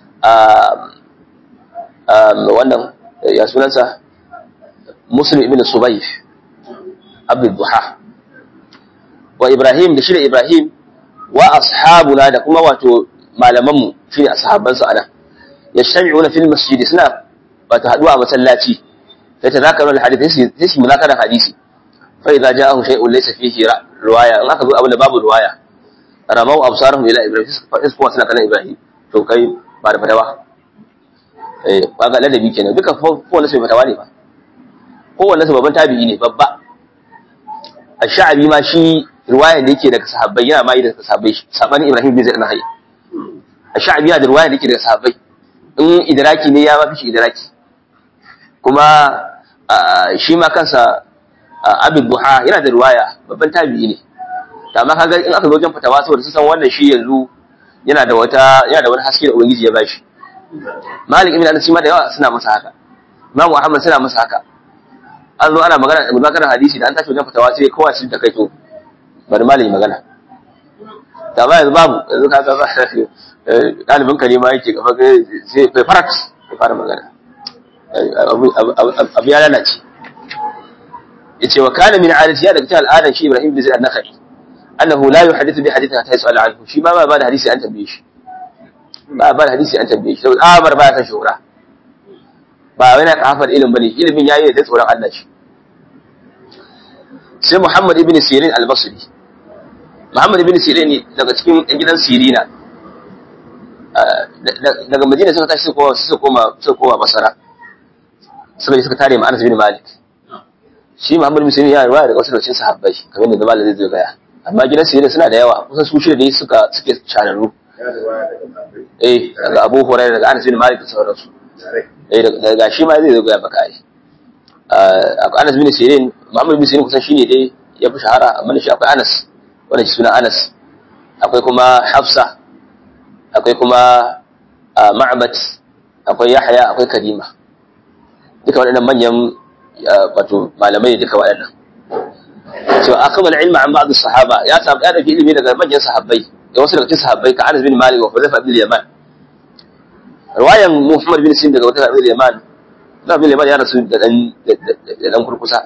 wannan ya sunansa Muslim ibn Subayh Abu Duha wa Ibrahim da shi da Ibrahim wa ashabuna da kuma wato malamanmu shine ashaban su ana yashtabi'una fil masjid suna wato haduwa a masallaci sai ta zakaru al hadith sai su munakaran hadisi fa idza ja'ahu shay'un laysa fihi riwaya in aka zo abin da babu riwaya ramau absarahum ila Ibrahim sai kuma suna kallon Ibrahim to kai ba da fatawa eh kaga ladabi kenan duka kowanne sai fatawa ne ba kowanne sai babban tabi'i ne babba ash-sha'bi ma shi riwaya da yake daga sahabbai yana mai daga sahabbai sabanin Ibrahim bin Zaid an-Nahayi ash-sha'bi yana da riwaya da yake daga sahabbai in idraki ne ya ma fi shi idraki kuma shi ma kansa Abu Duha yana da riwaya babban tabi'i ne amma kaga in aka zo wajen fatawa saboda su san wannan shi yanzu yana da wata yana da wani haske da ubangiji ya bashi Malik ibn Anas ma da yawa suna masa haka Imam Muhammad suna masa haka an zo ana magana da magana hadisi da an tashi wajen fatawa sai kowa shi ta kai to bari malami magana ta ba yanzu babu yanzu ka ga ɗalibin ka ne ma yake gaba sai bai farat ya fara magana abu ya lalace ya ce wa kana min adati ya daga cikin al'adar shi Ibrahim bin Zaid an-Nakhai annahu la yuhaddithu bi hadithin hatta yas'al anhu shi ma ba ba da hadisi an tambaye shi ba ba da hadisi an tambaye shi saboda Amar ba ya san shura ba wani kafar ilimin bane ilimin yayi da tsoron Allah shi sai Muhammad ibn Sirin al-Basri Muhammad ibn Sirin daga cikin gidan Sirina daga Madina suka tashi suka koma suka koma suka koma Basra suka suka tare ma Anas bin Malik shi Muhammad ibn Sirin ya riwaya daga wasu lokacin sahabbai kamar da Malam zai zo gaya amma gidan Sirin suna da yawa kusan su shida ne suka suke shararru eh daga Abu Hurairah daga Anas bin Malik da sauransu eh daga shi ma zai zo gaya baka ai akwai Anas bin Sirin Muhammad bin Sirin kusan shine dai ya fi shahara amma da shi akwai Anas wanda shi suna Anas akwai kuma Hafsa akwai kuma Ma'bad akwai Yahya akwai Karima duka waɗannan manyan wato malamai duka waɗannan to akama ilma an ba'd sahaba ya samu ya dauki ilimi daga manyan sahabbai da wasu daga cikin sahabbai ka Anas bin Malik wa Hudayfa bin Yaman riwayan Muhammad bin Sirin daga Hudayfa bin Yaman na bin Yaman ya rasu da dan da dan kurkusa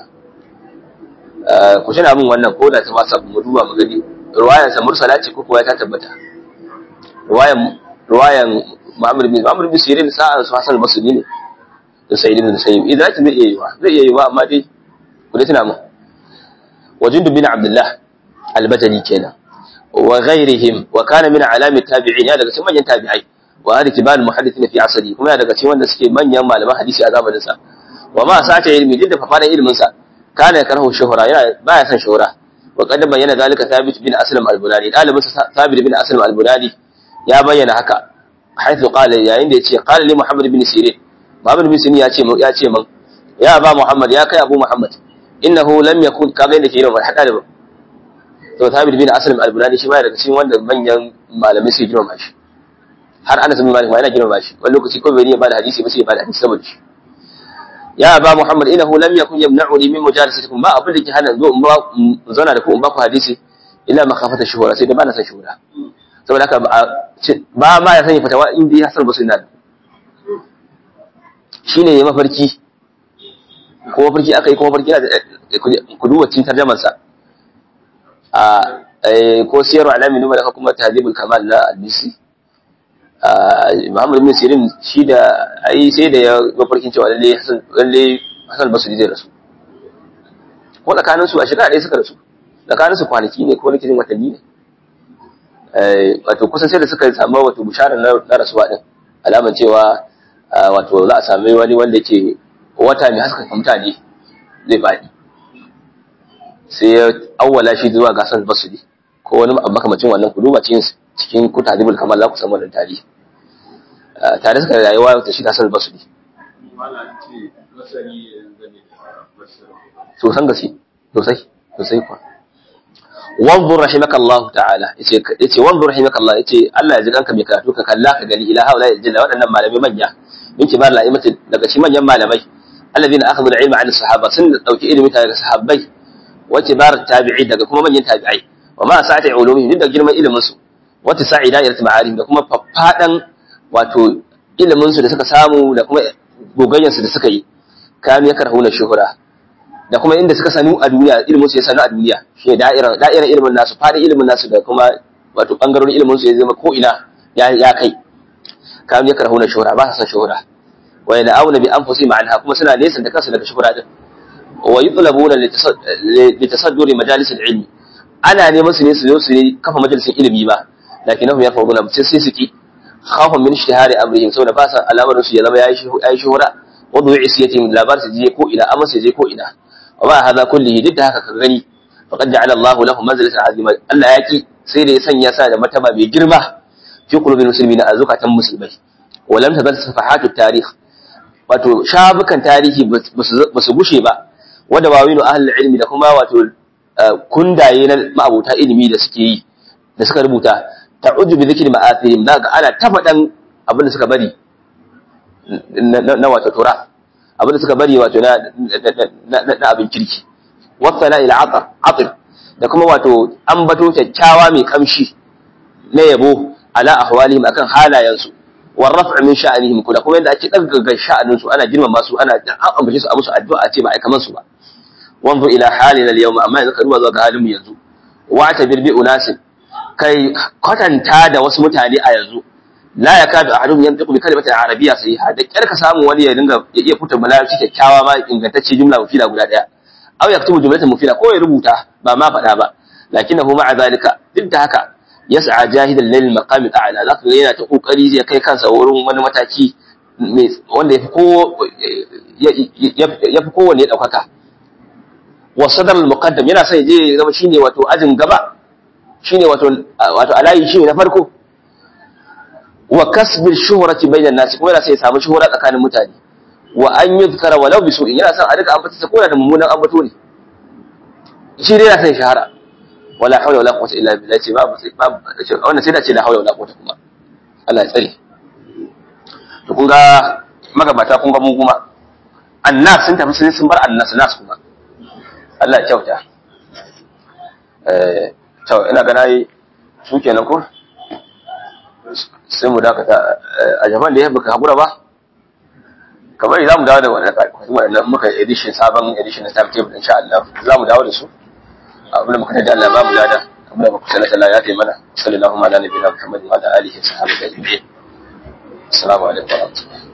ku tana min wannan ko da ta wasa mu duba mu gani riwayan sa mursala ce ko kuwa ta tabbata riwayan riwayan Muhammad bin Muhammad bin Sirin sa'an su Hasan al-Basri ne da Sayyid bin Sayyid idan ta zai iya yiwa zai iya yiwa amma dai ku dai tana min wajin bin Abdullah al-Bajali kenan wa ghairihim wa kana min alami tabi'in ya daga cikin manyan tabi'ai wa hadi kibar muhaddithin fi asri kuma ya daga cikin wanda suke manyan malaman hadisi a zamanin sa wa ma sata ilmi duk da fafaran ilimin sa kana karhu shuhra yana baya son shuhra wa qad bayyana zalika thabit bin aslam al-bunani dalibin sa thabit bin aslam al-bunani ya bayyana haka haythu qala yayin da yace qala li muhammad bin sirin muhammad bin sirin ya ce ya ce man ya ba muhammad ya kai abu muhammad innahu lam yakun kaga inda ke yin hada da to thabit bin aslam al-bunani shi ma daga cikin wanda manyan malamai su girma shi har Anas bin Malik ma yana girma shi wani lokaci ko bai ne ba da hadisi ba sai ba da hadisi saboda shi ya ba Muhammad innahu lam yakun yamna'uni min mujalasatikum ba abin da ke hana zo in ba zauna da ku in ba ku hadisi illa makafata shuhura sai da ba na san shuhura saboda haka ba ma ya sanya fatawa in dai Hassan Basri na shine ya mafarki ko mafarki aka yi ko mafarki na ku duba cin tarjamar sa a ko siyarwa alamin numa da kuma tahdibul kamal na al-bisi Muhammad bin Sirin shi da ai sai da ya mafarkin cewa lalle Hassan lalle Hassan Basri zai rasu ko tsakanin su a shekara ɗaya suka rasu tsakanin su kwanaki ne ko nake watanni ne eh wato kusan sai da suka samu wato bisharar na rasuwa din alaman cewa wato za a sami wani wanda ke wata mai haskaka mutane zai faɗi sai ya awwala shi zuwa ga Hassan Basri ko wani makamacin wannan ku duba cikin cikin kutadibul kamal za ku san wannan tarihi tare suka rayuwa ta shi Hassan Basri so san gaske sosai sosai kuwa wanzur rahimakallah ta'ala yace yace wanzur rahimakallah yace Allah ya ji kanka mai karatu ka kalla ka gani ila haula jalla waɗannan malamai manya min kibar la'imati daga cikin manyan malamai alladhina akhadhu al-ilma 'an as-sahaba sun dauki ilimi daga sahabbai wa kibar tabi'i daga kuma manyan tabi'ai wa ma sa'ati ulumi duk da girman ilimin su wata sa'i da'irat ma'arif da kuma faffadan wato ilimin su da suka samu da kuma gogayyar su da suka yi kanu ya karhuna shuhura da kuma inda suka sanu a duniya ilimin su ya sanu a duniya shi da'ira da'ira ilimin nasu fadin ilimin nasu da kuma wato bangarorin ilimin su ya zama ko ina ya ya kai kanu ya karhuna shuhura ba sa san shuhura wa yana'una bi anfusihim anha kuma suna nesa da kansu daga shuhura din wa yutlabuna litasadduri majalis al-ilmi ana neman su ne su zo su kafa majalisin ilimi ba lakinnahum yarfuduna sai sai suki khawfan min ishtihari amrihim saboda ba sa al'amarin su ya zama yayi yayi shuhura wa du'i isiyatihim labar su je ko ina amma su je ko ina wa ba hada kullihi duk da haka ka gani faqad ja'ala Allahu lahum manzilatan azima Allah ya ki sai da ya sanya sa da mataba mai girma fi qulubil muslimina a zukatan musulmai wa lam tabal safahatut tarikh wato shabukan tarihi ba su gushe ba wanda wawinu ahlul ilmi da kuma wato kundaye na ma'abuta ilimi da suke yi da suka rubuta ta'uddu bi dhikri ma'athirihim zaka ana ta faɗan abin da suka bari na wato tura abin da suka bari wato na na abin kirki wasana ila atar atir da kuma wato ambato kyakkyawa mai kamshi na yabo ala ahwalihim akan halayensu war raf'u min sha'anihim kula kuma yanda ake daga sha'anin su ana girmama su ana an ambace su a musu addu'a ce ba ai kaman su ba wanzu ila halina al-yawm amma yanzu ka duba zuwa ga halin mu yanzu wa ta birbi unasin kai kwatanta da wasu mutane a yanzu la yakadu ahaduhum yantiqu bi kalimatin arabiyya sahiha da kyar ka samu wani ya dinga ya iya fita balarabci kyakkyawa ma ingantacce jumla mufida guda daya aw yaktubu jumlatan mufida ko ya rubuta ba ma faɗa ba lakinnahu ma'a zalika duk da haka yas'a jahidan lil maqam al'ala zaka ga yana ta kokari zai kai kansa wurin wani mataki wanda yafi ko yafi kowanne daukaka wa sadar al-muqaddam yana sai je zama shine wato ajin gaba shine wato wato alayi shine na farko wa kasbil shuhrati bainan nas kuma yana sai ya samu shuhura tsakanin mutane wa an yuzkara walau bi su'in yana son a duka ambata sa koda da mummunan ambato ne shi dai yana son shahara wala hawla wala quwwata illa billah ce babu babu wannan sai da ce la hawla wala quwwata kuma Allah ya tsare to kun ga magabata kun ga mu kuma annas sun tafi sun bar annas nas kuma Allah ya kyauta eh to ina ga nayi su kenan ko sai mu dakata a jaman da ya baka hakura ba kamar za mu dawo da wannan muka edition sabon edition na timetable insha Allah za mu dawo da su abin da muka da Allah ba mu lada abin da muka sanar Allah ya kai mana sallallahu alaihi wa sallam Muhammad wa ala alihi wa sahbihi ajma'in assalamu alaikum wa rahmatullahi